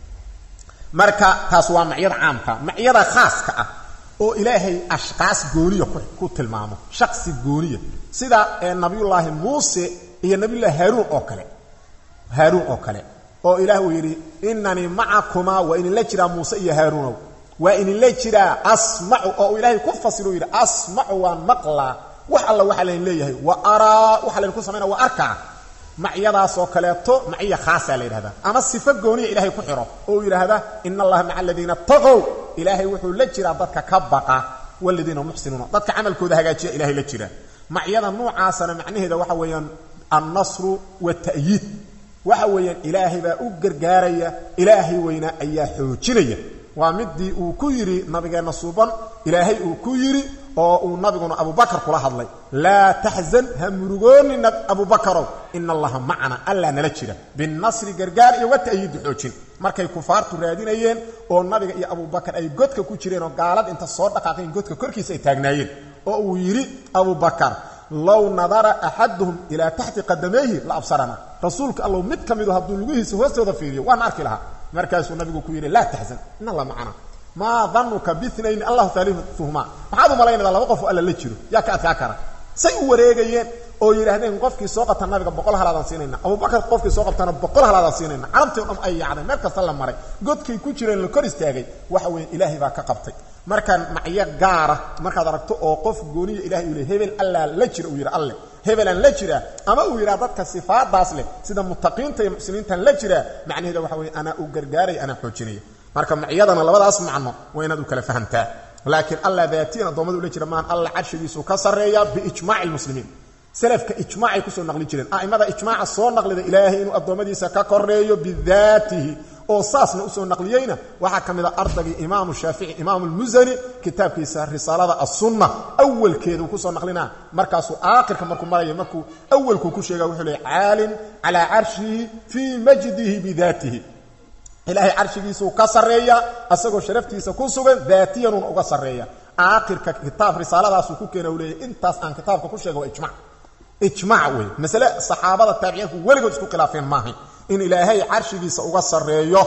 marka taas waa macyada caamka macyada khaaska ah oo ilaahay ashqaas gooniya ku tilmaamo shaqsi gooniya sida nabiyullaahi muuse iyo nabiyullahi haaruun oo kale haaruun oo kale oo ilaah uu yidhi inanii macakumaa waa idinla jiraa muuse iyo haaruunow waa idinla jiraa asmacu oo uu ilaahay ku fasiro yidhi asmacu waan maqlaa wax alla waxaa laydin leeyahay wa araa waxaa laydinku samaynaa waa arkaa macyadaasoo kaleeto maciya khaasaa la yidhahdaa ama sifo gooniya ilaahay ku xiro oo uu yidhaahda ina allaha maca aladiina taqow ilaahay wuxuu la jiraa dadka ka baqa waladiina muxsinuuna dadka camalkooda hagaajiya ilahay la jira macyada noocaasana macnaheeda waxa weeyaan annasru wata'yiid waxa weeyaan ilaahay baa u gargaaraya ilaahay weynaa ayaa xoojinaya waa midii uu ku yidhi nabigeenna suuban ilaahay uu ku yidhi oo uu nabiguna abubakar kula hadlay laa taxzan ha murugoonina abubakarow ina allaha macana allaa nala jira binasri gargaar iyo wata'yiidi xoojin markay kufaartu raadinayeen oo nabiga iyo abubakar ay godka ku jireen oo gaalad inta soo dhaqaaqeen godka korkiisa ay taagnaayeen oo uu yidhi abubakar low nadara axaduhum ilaa taxti qadamayhi la absarana rasuulka allow mid ka midu hadduu lugihiisa hoostooda fiiriyo waana arki lahaa markaasuu nabigu ku yidhi laa taxzan in alla macana maa danuka binayn allahu taaliuhumaa maxaad u malaynaydaa laba qof oo alla la jiro yaa ka adkaa kara say u wareegayeen oo yidhaahdeen qofkii soo qabta nabiga boqol halaadaan siinayna abubakar qofkii soo qabtana boqol halaadaan siinayna carabtii o dham ay yaacdeen meel kasta la maray godkay ku jireen la kor istaagay waxa weeye ilaahay baa ka qabtay markaan macyo gaara markaad aragto oo qof gooniya ilahay uu le hebel allaa la jira uu yidhi alle hebelaan la jiraa ama uu yidhaha dadka sifaadaas leh sida mutaqiinta iyo muxsiniintan la jiraa macnaheeda waxa weye anaa u gargaaraya anaa xoojinaya marka macyadana labadaas macno waa inaad u kala fahamtaa laakiin alla daatiyan addoommada ula jira maan alla carshigiisu ka sarreeya biijmaaci lmuslimiin salafka ijmaacay kusoo naqli jireen a'imada ijmaaca soo naqlida ilaahay inuu addoommadiisa ka koreeyo bidaatihi oo saasna usoo naqliyeyna waxaa ka mid a ardagii imaamu shaafici imaamu lmusani kitaabkiisa risaalada assunna awalkeedu kusoo naqlinaa markaasuu aakhirka markuu maraya markuu awalkuu ku sheega wuxuu leey caalin calaa carshihi fii majdihi bidaatihi ilaahay carshigiisuu ka sarreeya asagoo sharaftiisa ku sugan daatiyanuuna uga sarreeya aakhirka kitaab risaaladaasuu ku keena u leeyahy intaas aan kitaabka ku sheega waa ijmac ijmaac wey masale saxaabada taabiciintu weligood isku khilaafeen maahay in ilaahay carshigiisa uga sarreeyo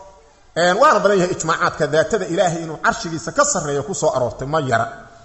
waana badan yahay ijmaacaadka daatada ilaahay inuu carshigiisa ka sarreeyo ku soo aroortay ma yara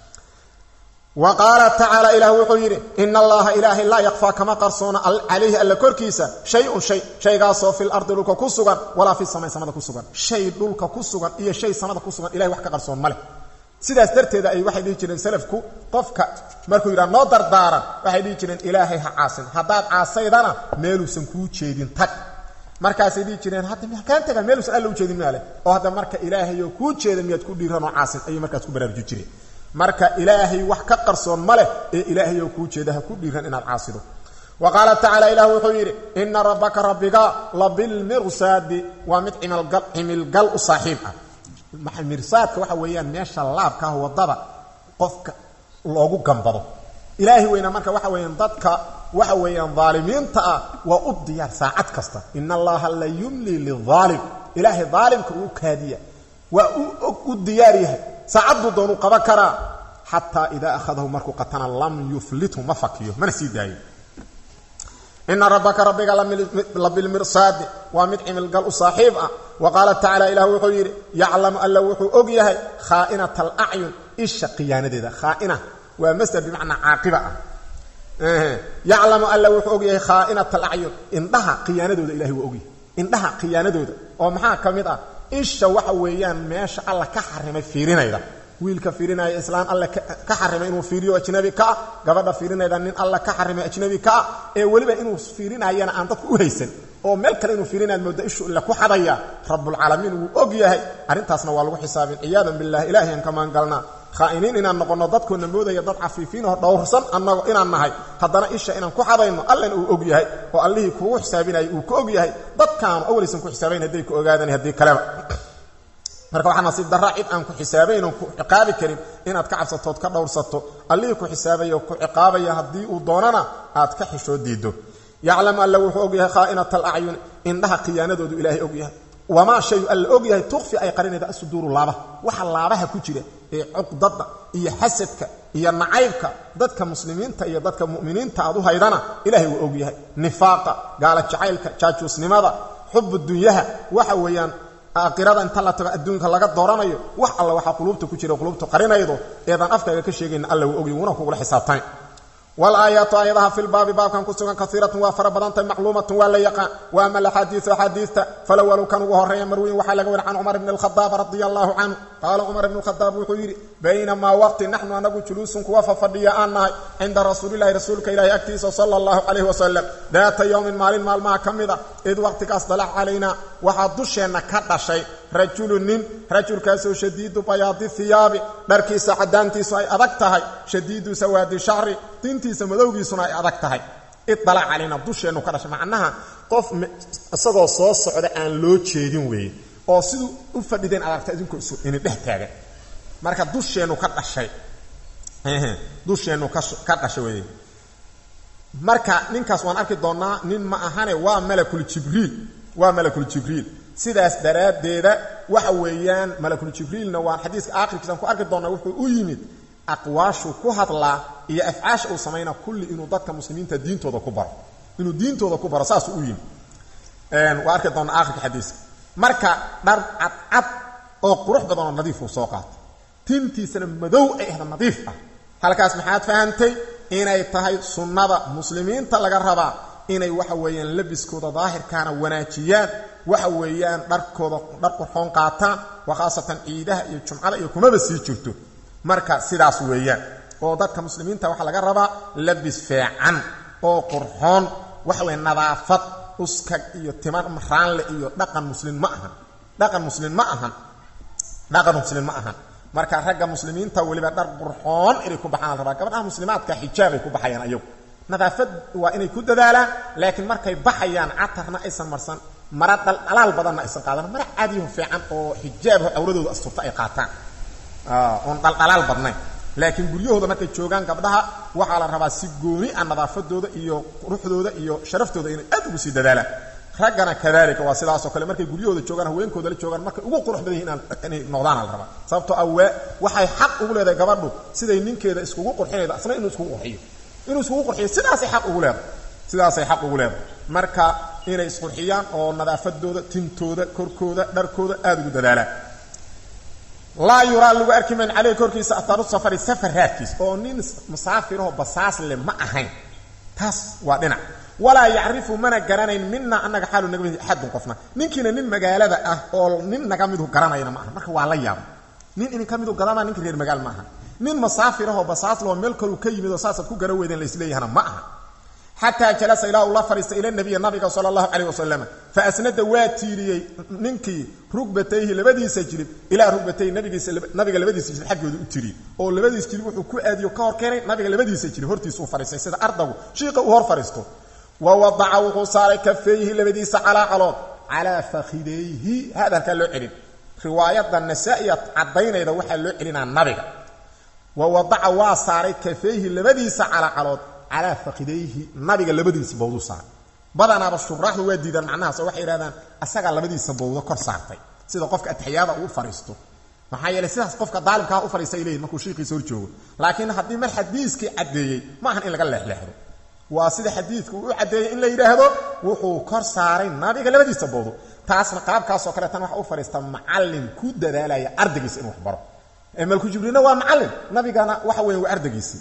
wa qaala tacaala ilaah wuxuu yidhi ina allaha ilaahay laa yakfaa kama qarsoona calayhi alla korkiisa shay-un shay shaygaasoo fil ardi dhulka ku sugan walaa fi samay samada ku sugan shay dhulka ku sugan iyo shay samada ku sugan ilahay wax ka qarsoon ma leh sidaas darteeda ay waxay dhihi jireen salafku qofka markuu yidhaha noo dardaaran waxay dhihi jireen ilaahay ha caasin haddaad caasaydana meeluusan kuu jeedin tag markaasay dhihi jireen hadda makaan taga meeluusan alla u jeedin maale oo hadda marka ilaahayoo kuu jeeda miyaad ku dhiiranoo caasin ayay markaas ku baraaruji jireen marka ilaahay wax ka qarsoon ma leh ee ilaahayoo kuu jeeda ha ku dhiiran inaad caasido wa qaala tacaala ilah wuxuu yidhi ina rabbaka rabbiga labilmirsaadi waa mid cimilgal u saaxiib ah mirsaadka waxa weeyaan meesha laabka ah waddada qofka loogu gambado ilaahay weyna marka waxa weeyaan dadka waxa weeyaan daalimiinta ah waa u diyaar saacad kasta ina allaha la yumli liaalim ilaahay daalimka uu kaadiya waa u diyaar yahay saacaddu doonuu qaban karaa xataa idaa akhadahu markuu qatana lam yuflithu ma fakiyo mana sii daayo ina rabbaka rabbiga labilmirsaadi waa mid cimilgal u saaxiib ah wa qaala tacaala ilah wuxuu yidhi yaclamu alla wuxuu og yahay khaainata alacyun isha khiyaanadeeda khaaina waa masder bimacnaa caaqiba ah yaclamu alla wuxuu og yahay khaainata alacyun indhaha khiyaanadooda ilahay waa ogyahay indhaha khiyaanadooda oo maxaa ka mid ah isha waxa weeyaan meesha alla ka xarimay fiirinayda wiilka fiirinaya islaan alle ka xarimay inuu fiiriyo ajnabi ka ah gabadha fiirinayda nin alle ka xarimay ajnabi ka ah ee weliba inuu fiirinayana aan dadku u haysan oo meel kale inuu fiirinaad mooda ishu ille ku xadaya rabbulcaalamiin wuu og yahay arrintaasna waa lagu xisaabin ciyaadan billahi ilaahay aan ka maangalnaa khaa'iniin inaan noqonno dadkoona moodaya dad cafiifiin oo dhowrsan annago inaan nahay haddana isha inaan ku xadayno allena uu og yahay oo allihii kuugu xisaabinaya uu ka og yahay dadkaanu awlaysan ku xisaabayn hadday ku ogaadaan haddii kaleba marka waxaa nasiib darraa cid aan ku xisaabayn oon ku ciqaabi karin inaad ka cabsatood ka dhowrsato allihii ku xisaabaya oo ku ciqaabaya haddii uu doonana aad ka xishoo diiddo yaclamu alla wuxuu og yahay khaa'inata alacyuni indhaha khiyaanadoodu ilaahay og yahay wamaa shayu alla og yahay tukfi ay qarinayda asuduuru laabaha waxa laabaha ku jira ee cuqdada iyo xasadka iyo nacaybka dadka muslimiinta iyo dadka mu'miniinta aad u haydana ilahay wuu og yahay nifaaqa gaala jacaylka jaajuusnimada xubu dunyaha waxa weeyaan aakhirada inta la tago adduunka laga dooranayo wax alla waxaa quluubta ku jira quluubta qarinaydo eedaan afkaaga ka sheegayna alla wuu ogya wuuna kugula xisaabtany walaayaatu aayadaha fi lbaabi baabkan ku sugan kaiiratun waa fara badantahy macluumatun waa la yaqaan wa ama alaxaadiiu axaadiista falawalu kan ugu horreeya marweyn waxaa laga wari can cumar bni alkhadaab radia allahu canhu qaala cumar bni alkhadaab wuxuu yidhi baynamaa waqti naxnu anagu juluusun kuwa fafadhiya aan nahay cinda rasuulilahi rasuulka ilahi agtiisa sala allahu calayhi wasalam daata yowmin maalin maalmaha ka mid a id waqtigaas dalac calaynaa waxaa dusheenna ka dhashay rajulu nin rajulkaasoo shadiidu bayaadi hiyaabi dharkiisa caddaantiisu ay adag tahay shadiidu sawaadi shacri dintiisa madowgiisuna ay adag tahay idalac calayna dusheennu ka dhashay macnaha qof isagoo soo socda aan loo jeedin weeye oo siduu u fadhideen adagta idinkoo isu ini dhex taagan marka dusheennu ka dhashay dusheennu ka dhashay weeye marka ninkaas waan arki doonnaa nin ma ahane waa malakul jibriil waa malakul jibriil sidaas daraaddeeda waxa weeyaan malakul jibriilna waan xadiiska aakhirkiisaan ku arki doonnaa wuxuu u yimid aqwaashu ku hadlaa iyo afcaasha uu samaynaa kulli inuu dadka muslimiinta diintooda ku baro inuu diintooda ku baro saasuu u yimid waa arki doonnaa aakhirka xadiiska marka dhar cadcad oo qurux badan oo nadiif uu soo qaatay tintiisana madow ay ahda nadiif ah halkaas maxaad fahantay inay tahay sunnada muslimiinta laga rabaa inay waxa weeyaan labiskooda daahirkaana wanaajiyaan waxa weeyaan dharkooda dhar qurxoon qaataan waa khaasatan ciidaha iyo jumcada iyo kumaba sii jirto marka sidaas weeyaan oo dadka muslimiinta waxaa laga rabaa labis feecan oo qurxoon waxa weeye nadaafad uskag iyo timan raanle iyo dhaqan muslim ma ahan dhaqan muslim ma ahan dhaqan muslim ma ahan marka ragga muslimiinta weliba dhar qurxoon inay ku baxaan la rabaa gabadhaha muslimaadka xijaabay ku baxayaan ayagu nadaafad waa inay ku dadaalaan laakiin markay baxayaan catarna aysan marsan mara dhalaal badanna aysan qaadan mara caadiyaho fiican oo xijaabho cawradooda asturta ay qaataan oon dhaldhalaal badnayn laakiin guryahooda markay joogaan gabdhaha waxaa la rabaa si gooni ah nadaafadooda iyo quruxdooda iyo sharaftooda inay aad ugu sii dadaalaan raggana kadalika waa sidaasoo kale markay guryahooda joogaan haweenkooda la joogaan markay ugu qurux badan yihin inay noqdaana la rabaa sababtoo awaa waxay xaq ugu leedahay gabadhu siday ninkeeda iskugu qurxinayda asna inuu iskugu qurxiyo inuu iskugu qurxiyo sidaasay xaq ugu leedahay sidaasay xaq ugu leedahay marka inay isqurxiyaan oo nadaafadooda tintooda korkooda dharkooda aada ugu dadaalaan laa yuraa lagu arki mayn caleyh korkiisa ataaru safari safar raadkiis oo nin musaafirahoo basaas le ma ahayn taas waa dhinac walaa yacrifu mana garanayn mina annaga xaalu naga mid axadun qofna ninkiina nin magaalada ah oo nin naga midu garanayna ma aha marka waa la yaaba nin idin ka midu gadamaa ninka reer magaal ma aha nin masaafirahoo basaasloo meel kaluu ka yimid oo saasaad ku gara weydeen laisleeyahana ma aha xataa jalasa ilaa uu la fadhiistay ila nabiya nabiga sala allahu calayh wasalam fa asnada waa tiiriyey ninkii rugbatayhi labadiisa jilib ilaa rugbatayhi nabigiisa nabiga labadiisa jilib xaggooda u tiriyey oo labadiisa jilib wuxuu ku aadiyo ka hor keenay nabiga labadiisa jilib hortiisa u fadhiistay sida ardagu shiiqa uu hor fadhiisto wa wadaca wuxuu saaray kafayhi labadiisa calaa calood calaa fakhidayhi hada halkaa loo celin riwaayadda nasaa-iya caddaynayda waxaa loo celinaa nabiga wa wadaca waa saaray kafayhi labadiisa calaa calood calaa fakidayhi nabiga labadiisa bawdu saaray badanaaba shuraaxdu waa diidaan macnahaas oo waxay yidhahdaan asagaa labadiisa bawdo kor saartay sida qofka atixyaada uu fadhiisto maxaa yeeley sidaas qofka daalimkaa u fadhiista ay leeyihin markuu shiikiisa hor joogo laakiin haddii mar xadiiskii caddeeyey ma ahan in laga leexleexdo waa sida xadiidku uu u caddeeyey in la yidhaahdo wuxuu kor saaray nabiga labadiisa bawdo taasna qaabkaasoo kale tan waxa u fadhiista macallin ku dadaalaya ardaygiisa inuu wax baro malku jibriilna waa macallin nabigana waxa weya waa ardaygiisii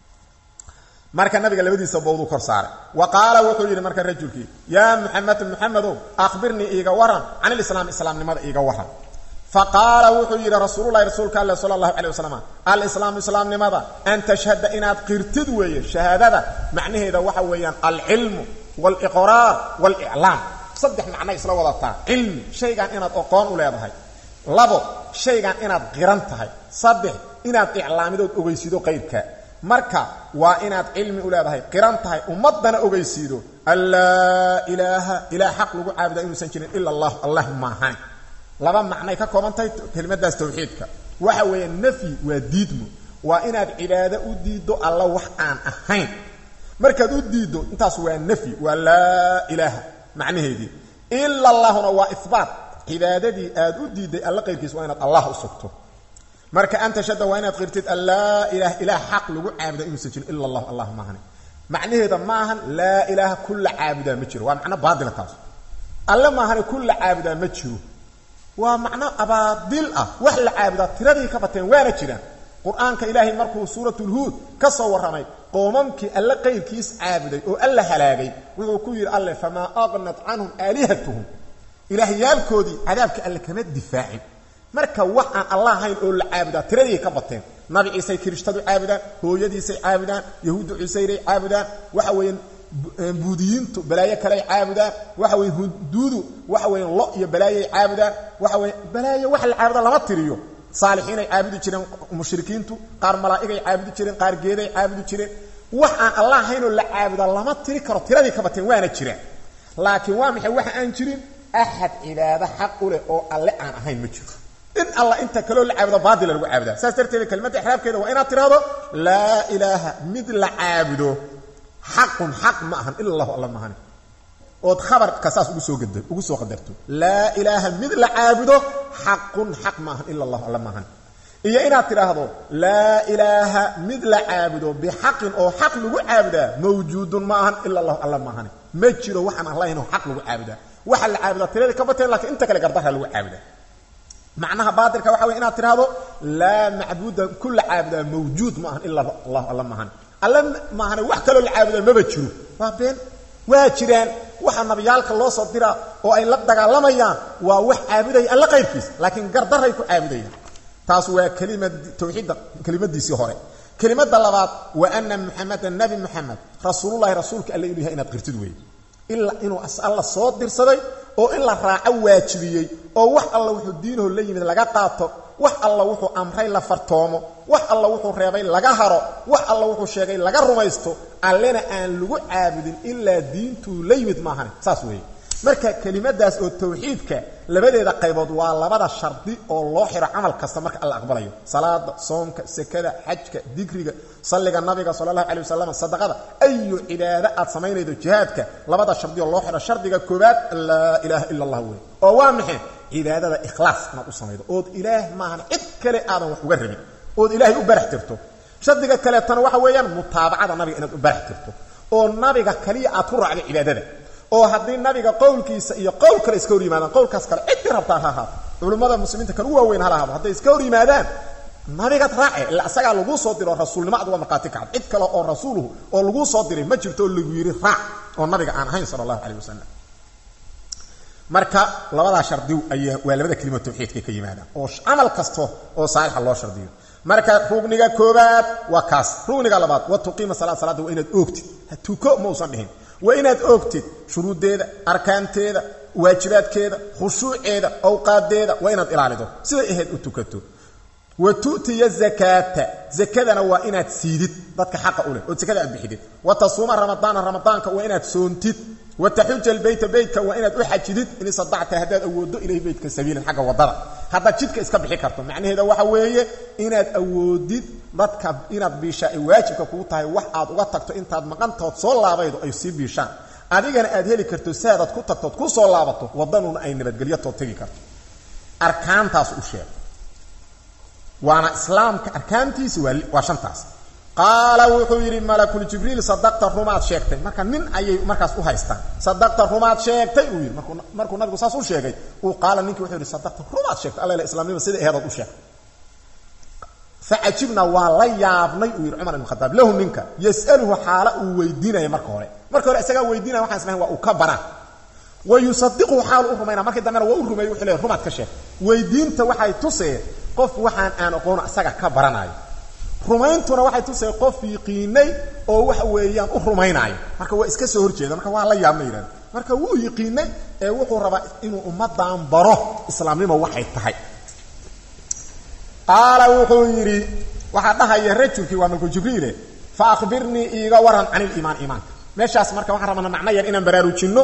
marka nabiga labadiisa bawduu kor saaray wa qaala wuxuu yidhi marka rajulkii yaa muxamed muxamedow akhbirnii iiga waran can ilislaam islaamnimada iiga waran fa qaala wuxuu yidhi rasuululahi rasuulka alle sala allahu calay wasalam alislaamu islaamnimada an tashhada inaad qirtid weeye shahaadada macnaheeda waxa weeyaan alcilmu waaliqraar waaliclaam saddex macnay isla wadataa cilmi shaygan inaad oqoon u leedahay labo shaygan inaad qiran tahay saddex inaad iclaamidood ogeysido qayrka marka waa inaad cilmi u leedahay qiran tahay ummadana ogeysiido an laa ilaaha ilaah xaq lagu caabudaa inuusan jirin ila allah allah maahan laba macnay ka kooban tahay kelimadaas tawxiidka waxa weeye nafyi waa diidmo waa inaad cibaado u diiddo alla wax aan ahayn markaad u diiddo intaas waa nafyi waa laa ilaaha macnaheedii ila allahuna waa ihbaat cibaadadii aad u diidday alla qayrkiis waa inaad allah u sugto marka anta shada waa inaad qirtid an laa ilaha ilaah xaq lagu caabuda inuusan jirin ila allah allah maahane macnaheeda maahan laa ilaaha kulla caabudaa ma jiro waa macno baadila taas alle maahane kulla caabudaa ma jiro waa macno abaadil ah wax la caabudaa tiradii ka bateen waana jiraan qur-aanka ilaahay markuu suuratulhuud ka soo warramay qoomamkii alle qayrkiis caabuday oo alla halaagay wuxuu ku yidhi alle famaa aqnat canhum aalihatuhum ilaahyaalkoodii cadaabka alle kama difaacin marka wax aan allah ahayn oo la caabudaa tiradii ka bateen nabi ciisay kiristadu caabudaan hooyadiisay caabudaan yahuuddu cusayray caabudaan waxa weeyaan buudiyiintu balaayo kaley caabudaan waxa weye huduudu waxa weeyaan lo iyo balaayay caabudaan waxa weya balaayo wax la caabuda lama tiriyo saalixiinay caabudi jireen mushrikiintu qaar malaa'igay caabudi jireen qaar geeday caabudi jireen wax aan allah ahayn oo la caabudaa lama tiri karo tiradii ka bateen waana jiraan laakiin waa maxay waxa aan jirin axad cibaado xaq u leh oo alle aan ahayn ma jiro in alla inta kaloo la caabudo baatila lagu caabudaa saas darteeda kelimadda ixraabkeeda waa inaad tidhaahdo laa ilaaha mid la caabudo xaqun xaq ma ahan ila allahu alla maahane ood khabarka saas ugu soo gada ugu soo qadarto laa ilaaha mid la caabudo xaqun xaq ma ahan ila allahu alla maahane iyo inaad tidhaahdo laa ilaaha mid la caabudo bixaqin oo xaq lagu caabudaa mawjuudun ma ahan ila allahu alla maahane ma jiro waxaan allahayn oo xaq lagu caabudaa waxa la caabudaa tiradii ka bateen lakiin inta kale gardarra lagu caabudaa macnaha baatilka waxa wey inaad tidhaahdo laa macbuuda kula caabudaa mawjuud ma ahan ila allahu alla maahan alla maahane wax kaloo la caabudaa maba jiro waa been waa jiraan waxa nabiyaalka loo soo diraa oo ay la dagaalamayaan waa wax caabudaya alla qayrkiis laakiin gardaray ku caabudayaan taas waa kelimad tawxiidda kelimadiisii hore kelimada labaad wa ana muxamedan nabi muxamed rasuulullahi rasuulka alle inuu yahay inaad qirtid weeye ilaa inuu alla soo dirsaday oo in la raaco waajibiyey oo wax alla wuxuu diinaho la yimid laga qaato wax alla wuxuu amray la fartoomo wax alla wuxuu reebay laga haro wax alla wuxuu sheegay laga rumaysto allena aan lagu caabudin ilaa diintuu la yimid maahane saas weeye marka kelimadaas oo tawxiidka labadeeda qaybood waa labada shardi oo loo xiro camal kasta marka alla aqbalayo salaada soomka sekada xajka dikriga salliga nabiga sala allahu calay wasalam sadaqada ayu cibaado aad samaynaydo jihaadka labada shardi oo loo xiro shardiga koobaad laa ilaaha ila allah wey oo waa maxay cibaadada ikhlaas inaad u samaydo ood ilaah maahan cid kale aadan wax uga rabin ood ilaahay u barax tirto shardiga kaleetana waxa weeyaan mutaabacada nabiga inaad u barax tirto oo nabiga kaliya aad ku raacdo cibaadada oo haddii nabiga qowlkiisa iyo qowl kale iska hor yimaadaan qowlkaas kale ciddii rabtaa ha ahaato culummada muslimiinta kan u waaweyn hala ahaado hadday iska hor yimaadaan nabigaad raace illa asagaa laguu soo diro rasuulnimo aduga markhaati kacad cid kale oo rasuuluhu oo laguu soo diray ma jirto oo lagu yidhi raac oo nabiga aan ahayn sala allahu calayh wasalam marka labadaa shardi ayaa waa labada kelima tawxiidka ka yimaadaan oo camal kasto oo saalixa loo shardiyo marka rugniga koobaad waa kaas rugniga labaad wa tuqiima salaad salaada waa inaad oogtid tuko mausan dhihin waa inaad oogtid shuruuddeeda arkaanteeda waajibaadkeeda khushuuceeda awqaadeeda waa inaad ilaalido siday ahayd u tukato wa tu'tiya zakaata zakadana waa inaad siidid dadka xaqa u leh oo zakada aad bixidid wa tasuuma ramadaana ramadaanka waa inaad soontid wa taxuja albayta beytka waa inaad u xajidid in isadacta haddaad awooddo ilayhi beytka sabiilan xagga waddada haddaad jidka iska bixi karto macnaheeda waxa weeye inaad awoodid dadka inaad biishaa ay waajibka kugu tahay wax aad uga tagto intaad maqantood soo laabaydo ay sii biishaan adigana aad heli karto saadaad ku tagtood ku soo laabato waddanuna ay nabadgelyotood tegi karto arkaantaas u sheeg waana islaamka arkaantiisi waa shantaas qaala wuxuu yidhi malakuljibriil sadaqta rumaad sheegtay marka nin ayay markaas u haystaan sadaqta rumaad sheegtay uu yidhi markuu markuu nabigu saas u sheegay uu qaala ninkii wuxuu yidhi sadaqta rumaad sheegtay alla islaamnima sida eheedood u sheegtay facajibna waa la yaabnay uu yidhi cumar ibn khataab lahu ninka yas'aluhu xaala uu weydiinaya marka hore marka hore isagaa weydiinaya waxaan islahayn waa uu ka baraa wa yusadiquhu xaal u rumayna markii dambena waa u rumeeyey wuxuu leeyahy rumaad ka sheeg weydiinta waxay tusee qof waxaan aan aqoono isaga ka baranayo rumayntuna waxay tusay qof yiqiinay oo waxa weeyaan u rumaynaayo marka waa iska soo horjeeda marka waa la yaabma yidhahda marka wuu yiqiinay ee wuxuu rabaa inuu ummadan baro islaamnimo waxay tahay qaala wuxuu yidhi waxaa dhahaya rajulkii waa malku jibriile fa akhbirnii iiga waran can iliimaan iimaanka meeshaas marka waxaan rabana macno yar inaan baraarujinno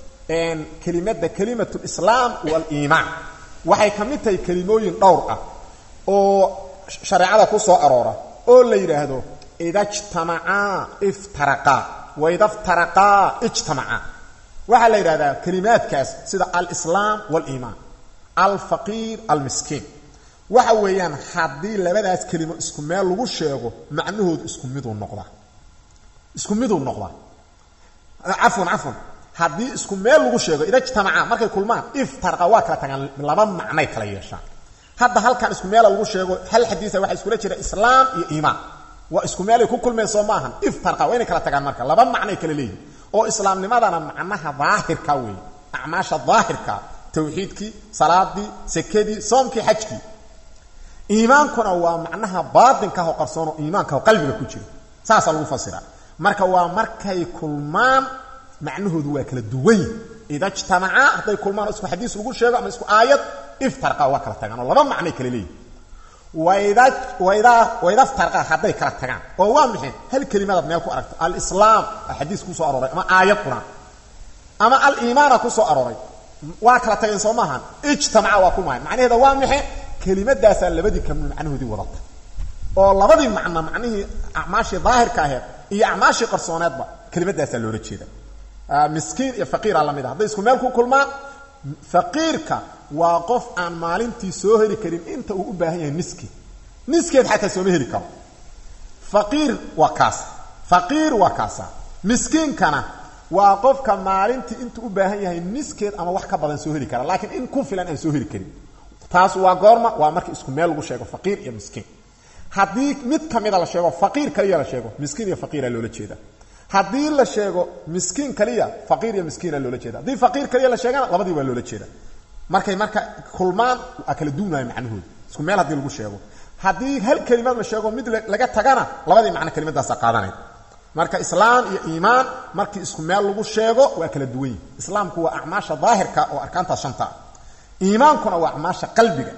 kelimada kelimatu lislaam waliimaan waxay ka mid tahay kelimooyin dhowr ah oo shareecada ku soo aroora oo la yidhaahdo ida jtamacaa iftaraqaa waida ftaraqaa ijtamacaa waxaa la yidhahdaa kelimaadkaas sida alislaam waliimaan alfaqiir almiskiin waxa weeyaan haddii labadaas kelimo isku meel lagu sheego macnahoodu isku miduu noqdaa isku miduu noqdaa cafwan cafwan haddii isku meel lagu sheego ida jtamacaa markay kulmaan iftaraqa waa kala tagaan laba macnay kala yeeshaan hadda halkan isku meela lagu sheego hal xadiisa waxaa iskula jira islaam iyo iimaan waa isku meelay ku kulmeen soo maahan iftarqa waa inay kala tagaan marka laba macnay kala leeyihin oo islaamnimadana macnaha daahirka weeye acmaasha daahirka tawxiidkii salaadii sekadii soomkii xajkii iimaankuna waa macnaha baatinkaah oo qarsoon oo iimaankaah oo qalbiga ku jira saasaa lagu fasiraa marka waa markay kulmaan macnahoodu waa kala duwan yihin ida jtamacaa hadday kulmaan oo isku xadiis lagu sheego ama isku aayad iftarqa waa kala tagaan oo laba macnay kala leeyihin wayda wayda wayda iftarqa hadday kala tagaan oo waa maxay hal kelimadaad meel ku aragto alislaam xadiis ku soo arooray ama aayad quraan ama aliimaana ku soo arooray waa kala tageen soo maahan ijtamaca waa ku mahay macnaheeda waa maxay kelimadaasaa labadii kamid macnahoodii wadata oo labadii macno macnihii acmaashii daahirka aheed iyo acmaashii qarsooneedba kelimadaasaa loola jeeda miskiin iyo faqiira lamid a hadday isku meel ku kulmaan faqiirka waa qof aan maalintii soo heli karin inta uu u baahan yahay niski niskeed xataa sooma heli karo faqiir waa kaas faqiir waa kaasa miskiinkana waa qofka maalintii intuu u baahan yahay niskeed ama wax ka badan soo heli kara laakiin in ku filan aan soo heli karin taas waa goorma waa markii isku meel lagu sheego faqiir iyo miskiin haddii mid ka mida la sheego faqiir kaliya la sheego miskiin iyo faqiira loola jeeda haddii la sheego miskiin kaliya faqiir iyo miskiina loola jeeda haddii faqiir kaliya la sheegana labadii waa loola jeeda markay marka kulmaan waa kala duunayo macnahooda isku meel haddii lagu sheego haddii hal kelimad la sheego mid laga tagana labadii macno kelimadaasa qaadanay marka islaam iyo iimaan markii isku meel lagu sheego waa kala duwan yihi islaamku waa acmaasha daahirka oo arkaantaas shanta ah iimaankuna waa acmaasha qalbiga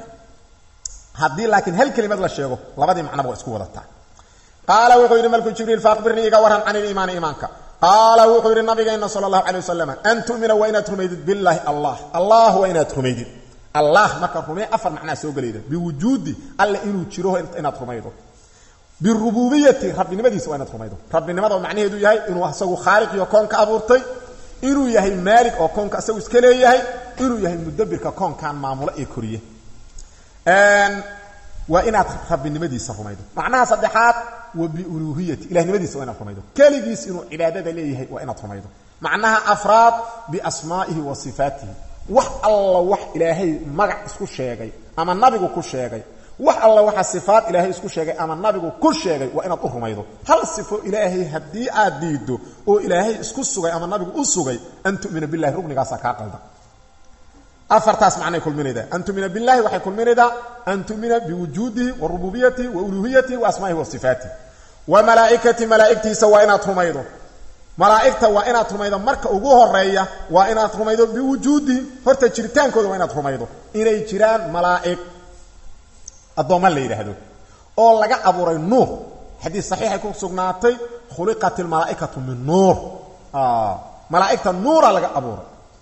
haddii laakiin hal kelimad la sheego labadii macnoba waa isku wadataa qaala wuxuu yidhi malku jibriil faaqbirnii iga waran can iliimaani iimaanka qaala wuxuu yidhi nabigeenna sala allahu calay wasalam an tu'mina waa inaad rumaydid billaahi allah allah waa inaad rumaydid allah marka rumee afar macnaa soo gelayda biwujuudi alle inuu jiro inaad rumaydo birububiyati rabbinimadiisa waa inaad rumaydo rabbinimada oo macnaheedu yahay inuu isagu khaaliqiyo koonka abuurtay inuu yahay maalig oo koonka isagu iska leeyahay inuu yahay mudabirka koonkan maamulo ee koriye waa inaad rabbinimadiisa rumaydo macnaha saddexaad wa biuluuhiyati ilahnimadiisa waa inaad rumaydo keligiis inuu cibaadada leeyahay waa inaad rumaydo macnaha afraad biasmaa'ihi wa sifaatihi wax alla wax ilaahay magac isku sheegay ama nabigu ku sheegay wax alla waxa sifaad ilaahay isku sheegay ama nabigu ku sheegay waa inaad u rumaydo hal sifo ilaahay haddii aad diiddo oo ilaahay isku sugay ama nabigu u sugay an tu'mina billahi rugnigaasa kaa qalda afartaas macnay kulminaydaa an tumina billahi waxay kulminaydaa an tumina biwujuudihi wa rububiyatihi wa uluhiyatihi wa asmaa'ihi wa sifaatihi wa malaa'ikati malaa'igtiisa waa inaad rumaydo malaa'igta waa inaad rumaydo marka ugu horeeya waa inaad rumaydo biwujuudihim horta jiritaankooda waa inaad rumaydo inay jiraan malaa'ig addoomma la yidhaahdo oo laga abuuray nuur xadiis saxiixay ku sugnaatay khuliqat ilmalaa'ikatu min nuur malaa'igta nuura laga abuuray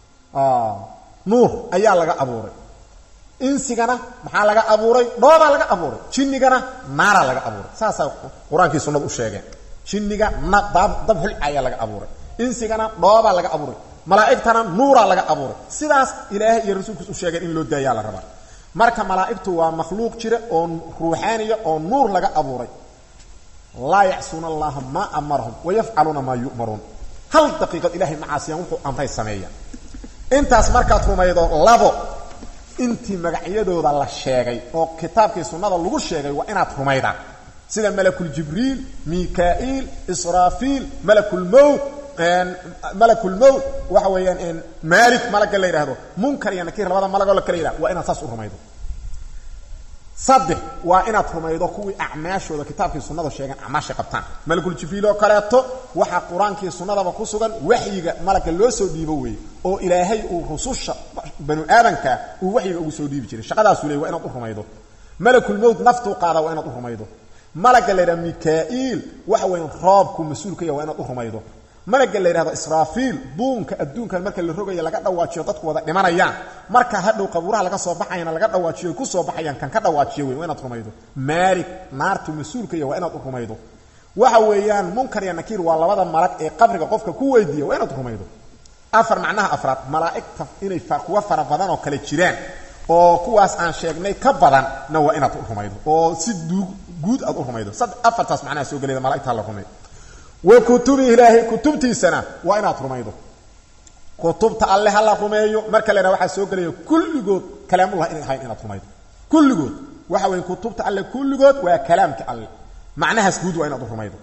nuur ayaa laga abuuray insigana maxaa laga abuuray dhoobaa laga abuuray jinnigana naaraa laga abuuray saasaa qur-aankii sunnadu u sheegeen jinniga na dab xulca ayaa laga abuuray insigana dhoobaa laga abuuray malaa'igtana nuuraa laga abuuray sidaas ilaahay iyo rasuulkiis u sheegeen in loo daayaa la rabaa marka malaa'igtu waa makhluuq jira oo ruuxaaniya oo nuur laga abuuray laa yacsuuna allaha maa amarahum wayafcaluuna maa yu'maruun hal daqiiqad ilahay macaasiyaan wuxuu amray sameeya intaas markaad rumaydo labo intii magacyadooda la sheegay oo kitaabkii sunnada lagu sheegay waa inaad rumaydaa sida malakuljibriil mikaa'iil israafiil malakulmowt malakulmowt waxa weeyaan maalik malagga la yidhaahdo munkar iyo nakiir labada malagoo la kala yidhahdo waa inaad saas u rumaydo saddex waa inaad rumaydo kuwii acmaashooda kitaabkii sunnada sheegeen acmaashay qabtaan malakuljibriil oo kaleeto waxaa qur-aankii sunnadaba ku sugan waxyiga malagga loo soo dhiibo weeye oo ilaahay uu rususha banu aadanka uu waxyiga ugu soo dhiibi jiray shaqadaasuu leey waa inaad u rumaydo malakulmowt naftuu qaada waa inaad u rumaydo malagga la yidhahdo mikaa'iil waxa weya roobku mas-uulka ya waa inaad u rumaydo malagga la yidhahdo israafiil buunka adduunkan marka la rogaya laga dhawaajiyo dadku wada dhimanayaan marka hadhow qabuuraha laga soo baxayana laga dhawaajiyo ku soo baxayaan kan ka dhawaajiyo wey waa inaad rumaydo maalig naartu mas-uulka ya waa inaad u rumaydo waxa weeyaan munkar iyo nakiir waa labada malag ee qabriga qofka ku weydiiya waa inaad rumaydo afar macnaha afraad malaa'igta inay kuwa fara badan oo kale jiraan oo kuwaas aan sheegnay ka badanna waa inaad u rumaydo oo si duug guud aad u rumaydo afartaas macnaha soo gelayda malaigta la rumaydo wa kutubi ilaahay kutubtiisana waa inaad rumaydo kutubta alle ha la rumeeyo marka la yidhaha waxaa soo gelaya kulligood kalaamullah inay ahayn inaad rumaydo kulligood waxa weeye kutubta alle kulligood waa kalaamka alle macnahaas guud waa inaad u rumaydo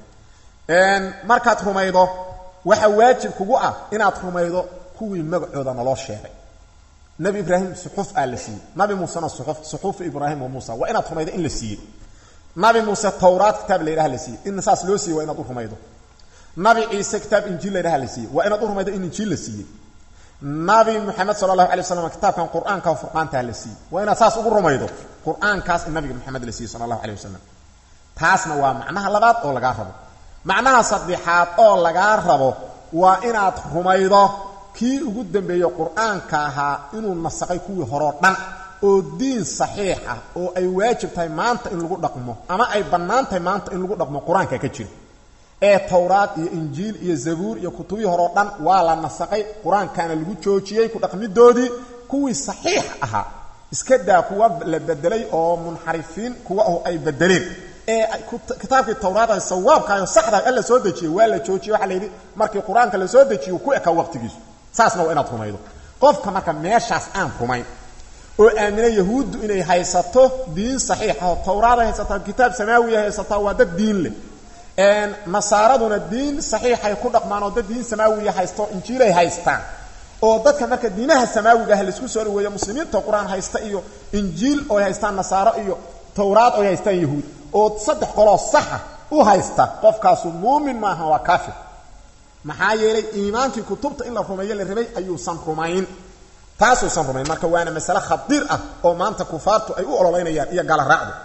markaad rumaydo waxaa waajib kugu ah inaad rumaydo kuwii magacooda naloo sheegay nabi ibraahim suxuf aa la siiyey nabi muusena suxuf suxuufu ibraahim wa muusa waa inaad rumaydo in la siiyey nabi muuse tawraad kitaab la yidhaha la siiyey in saas loo siiyey waa inaad u rumaydo nabi ciise kitaab injiil la yidhaha la siiyey waa inaad u rumaydo in injiil la siiyey nabi moxamed sala allahu alay waslam kitaabkan qur-aanka oo furqaantaha la siiyey waa inaad saas ugu rumaydo qur-aankaas in nabiga moxamed la siiyey sala allahu alay wasalam taasna waa macnaha labaad oo lagaa rabo macnaha saddexaad oo lagaa rabo waa inaad rumaydo kii ugu dambeeye qur-aanka ahaa inuu nasaqay kuwii horeo dhan oo diin saxiix ah oo ay waajib tahay maanta in lagu dhaqmo ama ay bannaan tahay maanta in lagu dhaqmo qur-aanka ka jira ee towraad iyo injiil iyo zabuur iyo kutubihii horeo dhan waa la nasaqay qur-aankana lagu joojiyey ku dhaqmidoodii kuwii saxiix ahaa iska daa kuwa la bedelay oo munxarifiin kuwa oo ay bedeleen ee kitaabkii tawraada sawaabkaayo saxdaa alla soo dejiyey waa la joojiyey waxaa la yidhi markii qur-aanka la soo dejiyo ku ekaa waqtigiisu saasna waa inaad rumaydo qofka marka meeshaas aan rumayn oo aamina yahuuddu inay haysato diin saxiixa oo tawraaday haysataa kitaab samaawiya haysataa waa dad diin leh nasaaraduna diin saxiixay ku dhaqmaan oo dad diin samaawiya haysto injiilay haystaan oo dadka marka diinaha samaawiga ah laisku soo dhaweeyo muslimiinta qur-aan haysta iyo injiil oy haystaan nasaaro iyo tawraad oy haystaan yahuud oo saddex qoloo saxa u haysta qofkaasu muumin maaha waa kaafir maxaa yeelay iimaankii kutubta in la rumeeyo la rabay ayuusan rumayn taasuusan rumayn marka waana masale khadiir ah oo maanta kufaartu ay u ololeynayaan iyo gala raacdu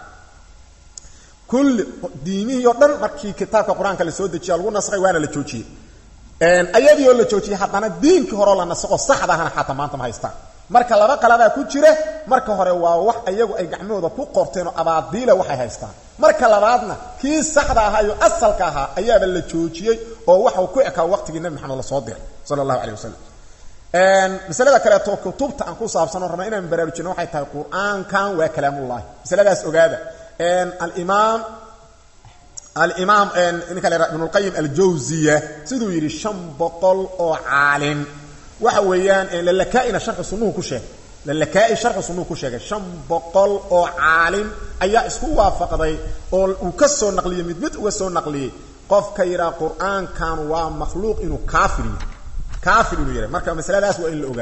kulli diimihii oo dhan markii kitaabka qur-aanka la soo dejiya lagu nasaqay waana la joojiyey ayadii oo la joojiyey haddana diinkii horeo la nasaqo saxda ahana xataa maanta ma haystaan marka laba qaladaa ku jira marka hore waa wax iyagu ay gacmahooda ku qorteen oo abaadiila waxay haystaan marka labaadna kii saxda ahaa iyo asalka ahaa ayaaba la joojiyey oo waxau ku ekaa waqtigii nabi maxamed lasoo diray sala allahu calay wasalam masalada kaleeto kutubta aan ku saabsano rabna inaan baraarujino waxay tahay qur-aankan waa kalaamullahi masaladaas ogaada alimaam alimaam ninka la ibnulqayim aljawziya siduu yidhi shan boqol oo caalim waxa weeyaan lalakaaina sharxi sunnuhu ku sheegay lalakaa'i sharxi sunnuhu ku sheegay shan boqol oo caalim ayaa isku waafaqday oo uu ka soo naqliyey mid mid uga soo naqliyey qofka yidhaha qur-aankan waa makhluuq inuu kaafir yahay kaafir inuu yahay marka masaladaas waa in la ogaado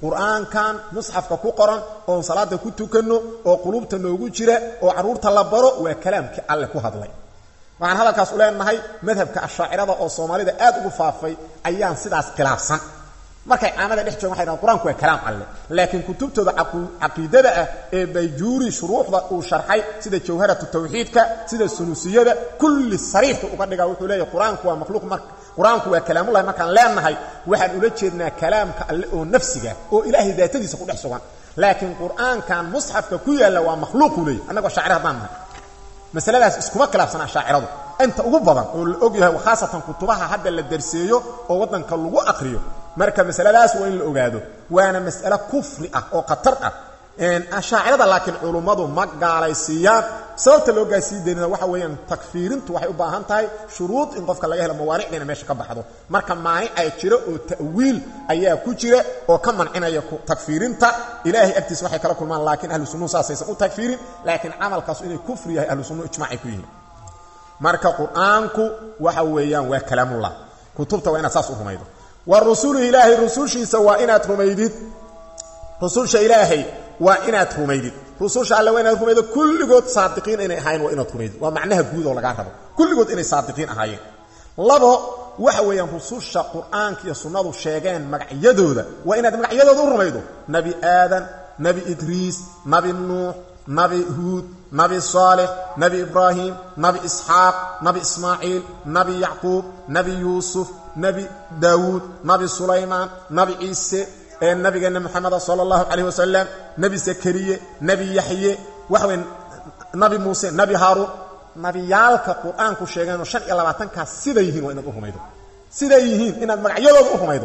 qur-aankan musxafka ku qoran oon salaada ku tukanno oo qulubta noogu jira oo carruurta la baro waa kalaamkii alle ku hadlay waxaan hadalkaas u leenahay madhabka ashaacirada oo soomaalida aad ugu faafay ayaan sidaas khilaafsan markay caamada dhex joogan waxay dhahan qur-aanku waa kalaam alle laakiin kutubtooda caqiidada ah ee bayjuuri shuruuxda uu sharxay sida jawharatu tawxiidka sida sunusiyada kulli sariixu uga dhigaa wuxuu leeyahy qur-aanku waa makhluuq mar qur-aanku waa kalaamullahi markaan leenahay waxaan ula jeednaa kalaamka alle oo nafsiga oo ilaahay daatadiisa ku dhex sugan laakiin qur-aankan musxafka ku yaalla waa makhluuquu leeyahy annagoo shaacir haddaan nahay masaladaas iskuma khilaafsana shaaciradu inta ugu badan oo la og yahay khaasatan kutubaha hadda la darseeyo oo waddanka lagu aqriyo marka masaladaas waa in la ogaado waana mas'ale kufri ah oo khatar ah ashaacirada laakiin culummadu ma gaalaysiiyaan sababta loo gaasii daynina waxa weeyaan takfiirintu waxay u baahan tahay shuruud in qofka laga helo mawaanicdiina meesha ka baxdo marka maanicay jiro oo ta'wiil ayaa ku jira oo ka mancinaya takfiirinta ilaahay agtiisa waxay kala kulmaan laakiin ahlu sunnuhu saasaysan u takfiirin laakiin camalkaasu inay kufri yahay ahlu sunnuhu ijmaacay ku yihiin marka qur-aanku waxa weeyaan waa kalaamullah kutubta waa inaad saas u rumaydo wa rusulu ilaahay rusushiisa waa inaad rumaydid rususha ilaahay waa inaad rumaydid rususha alle waa inaad rumaydo kulligood saadiqiin inay ahaayeen waa inaad rumaydid waa macnaha guud oo lagaa rabo kulligood inay saadiqiin ahaayeen labo waxa weeyaan rususha qur-aanka iyo sunnadu sheegeen magacyadooda waa inaad magacyadooda u rumaydo nebi aadan nebi idriis nebi nuux nabi huud nabi saalix nabi ibraahim nabi isxaaq nabi ismaaciil nabi yacquub nabi yuusuf nabi daawuud nabi sulaymaan nabi ciise ee nabigeenna moxameda sala allahu calayh wasalam nebi zakariye nebi yaxye waxa weye nabi muuse nabi haaruun nabiyaalka qur-aanku sheegeenoo shan iyo labaatankaas siday yihiin waa inaad u rumaydo siday yihiin inaad magacyadooda u rumaydo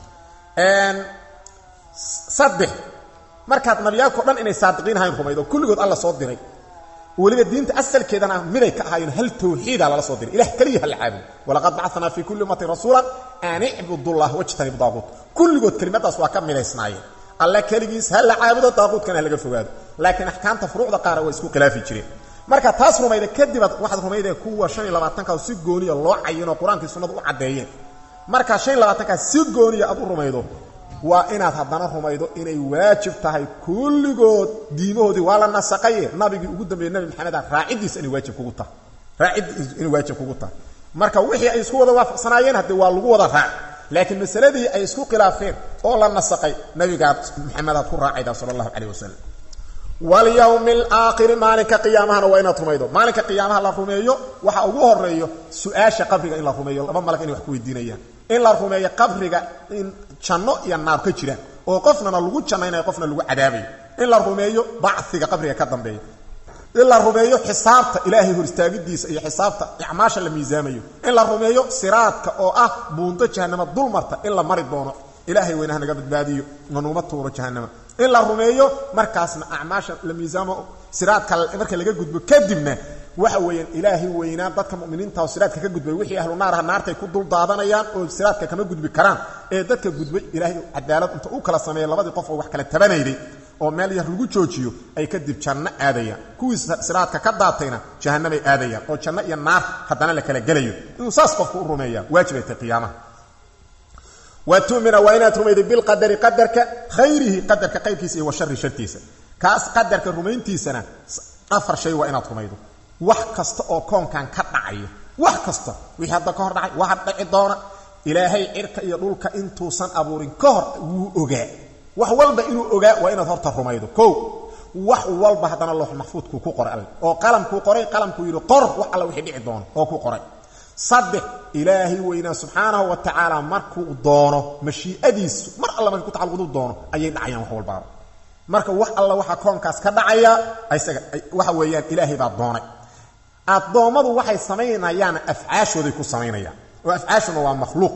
saddex markaad nabiyaalkao dhan inay saadiqiin ahayn rumaydo kulligood alla soo diray weliba diinta asalkeedana miday ka ahaayeen hal tawxiida lala soo diray ilah keliya ha la caabudo walaqad bacanaa fii kulli ummatin rasuulan an icbudullah wajtanibu daaquut kulligood kelimadaas waa ka midaysnaayeen alle keligiis ha la caabudo daaquudkana ha laga fogaado laakiin axkaamta furuucda qaara waa isku khilaafi jireen marka taas rumayda kadibaad waxaad rumayda kuwa shan iyo labaatankaas si gooniya loo cayinoo qur-aankii sunnadu u caddeeyeen marka shan iyo labaatankaas si gooniya aad u rumaydo waa inaad haddana rumaydo inay waajib tahay kulligood diimahoodii waa la nasaqaye nabigii ugu dambeeyey nabi maxameda raaciddiisa inay waajib kugu tahay raaciddiis inay waajib kugu tahay marka wixii ay isku wada waafaqsanaayeen haddee waa lagu wada raac laakiin masaladii ay isku khilaafeen oo la nasaqay nabigaad maxamedaad ku raacayda sala allahu calayh wasalam walyowmi alaakhiri maalinka qiyaamahana waa inaad rumaydo maalinka qiyaamaha la rumeeyo waxa ugu horeeyo su-aasha qabriga in la rumeeyo laba malag inay wax ku weydiinayaan in la rumeeyo qabriga in janno iyo naar ka jiraan oo qofnana lagu jannaynayo qofna lagu cadaabayo in la rumeeyo bachiga qabriga ka dambeeya in la rumeeyo xisaabta ilaahay hor istaagidiisa iyo xisaabta acmaasha la miisaamayo in la rumeeyo siraadka oo ah buunto jahanama dulmarta in la mari doono ilaahay weynaha naga badbaadiyo nanuma tuuro jahanama in la rumeeyo markaasna acmaasha la miisaamo siraadka marka laga gudbo kadibna waxa weeyaan ilaahay weynaa dadka muminiinta oo siraadka ka gudbay wixii ahlu naarha naartay ku dul daadanayaan oo siraadka kama gudbi karaan ee dadka gudbay ilaahay cadaalad inta u kala sameeya labadii qof oo wax kala tabanayday oo meel yar lagu joojiyo ay kadib janno aadayaan kuwii siraadka ka daatayna jahannamay aadayaan oo janno iyo naar haddana la kala gelayo inuu saas qofku u rumeeyaa waajibay tahay qiyaamaha wa tumina waa inaad rumayday bilqadari qadarka khayrihi qadarka qayrkiisa iyo wa shari shartiisa kaas qadarka rumayntiisana afar shay waa inaad rumaydo wax kasta oo koonkan ka dhacaya wax kasta wixii hadda ka hor dhacay waxa dhaci doona ilaahay cirka iyo dhulka intuusan abuurin ka hor wuu ogaa wax walba inuu ogaa waa inaad horta rumaydo kow wax walba haddana loox maxfuudkuu ku qoray alle oo qalamkuu qoray qalamkuu yidhi qor wax alla wixii dhici doono oo ku qoray saddex ilaahay weynaa subxaanahu wa tacaala markuu doono mashii'adiisu mar alla markay ku tacalluqdu doono ayay dhacayaan wax walbaaba marka wax alla waxa koonkaas ka dhacaya isaga waxa weeyaan ilaahay baa doonay addoommadu waxay samaynayaan afcaashooday ku samaynayaan oo afcaashuna waa makhluuq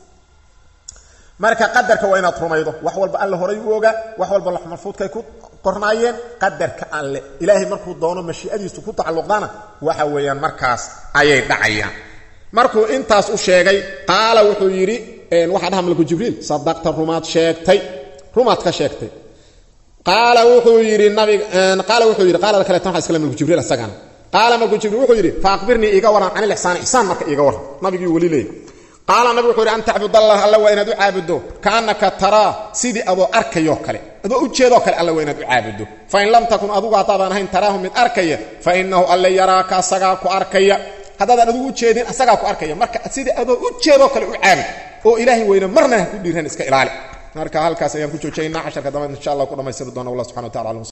marka qadarka waa inaad rumaydo wax walba alle horay u ogaa wax walba lax maxfuudkay ku qornaayeen qadarka alle ilaahay markuu doono mashii'adiisu ku tacalluqdana waxa weeyaan markaas ayay dhacayaan markuu intaas u sheegay qaala wuxuu yidhi waxaa dhaha malku jibriil sadaqta rumaad sheegtay rumaad ka sheegtay qaala wuxuu yidhi nabig qaala wuxuu yidhi qaala kaleetan waxa iskale malku jibriil isagana qaala malku jibriil wuxuu yidhi fa aqbirnii iiga waran can ilixsaan ixsaan marka iiga waran nabigii weli leeyay qaala nabig wuxuu yidhi an tacbudallah alla waa inaad u caabudo kaannaka taraa sidii adoo arkayoo kale adoo ujeedoo kale alla waa inaad u caabudo fain lam takun adugu haddaadan ahayn taraahu mid arkaya fa inahu alle yaraaka asagaa ku arkaya haddaadan adigu ujeedin asagaa ku arkaya marka sidii adoo ujeedoo kale u caabud oo ilaahay weyne marna ha ku dhiiran iska ilaali marka halkaas ayaan ku joojayna casharka dambe insha allah ku dhamaystiri doona wallah subxana wa tacala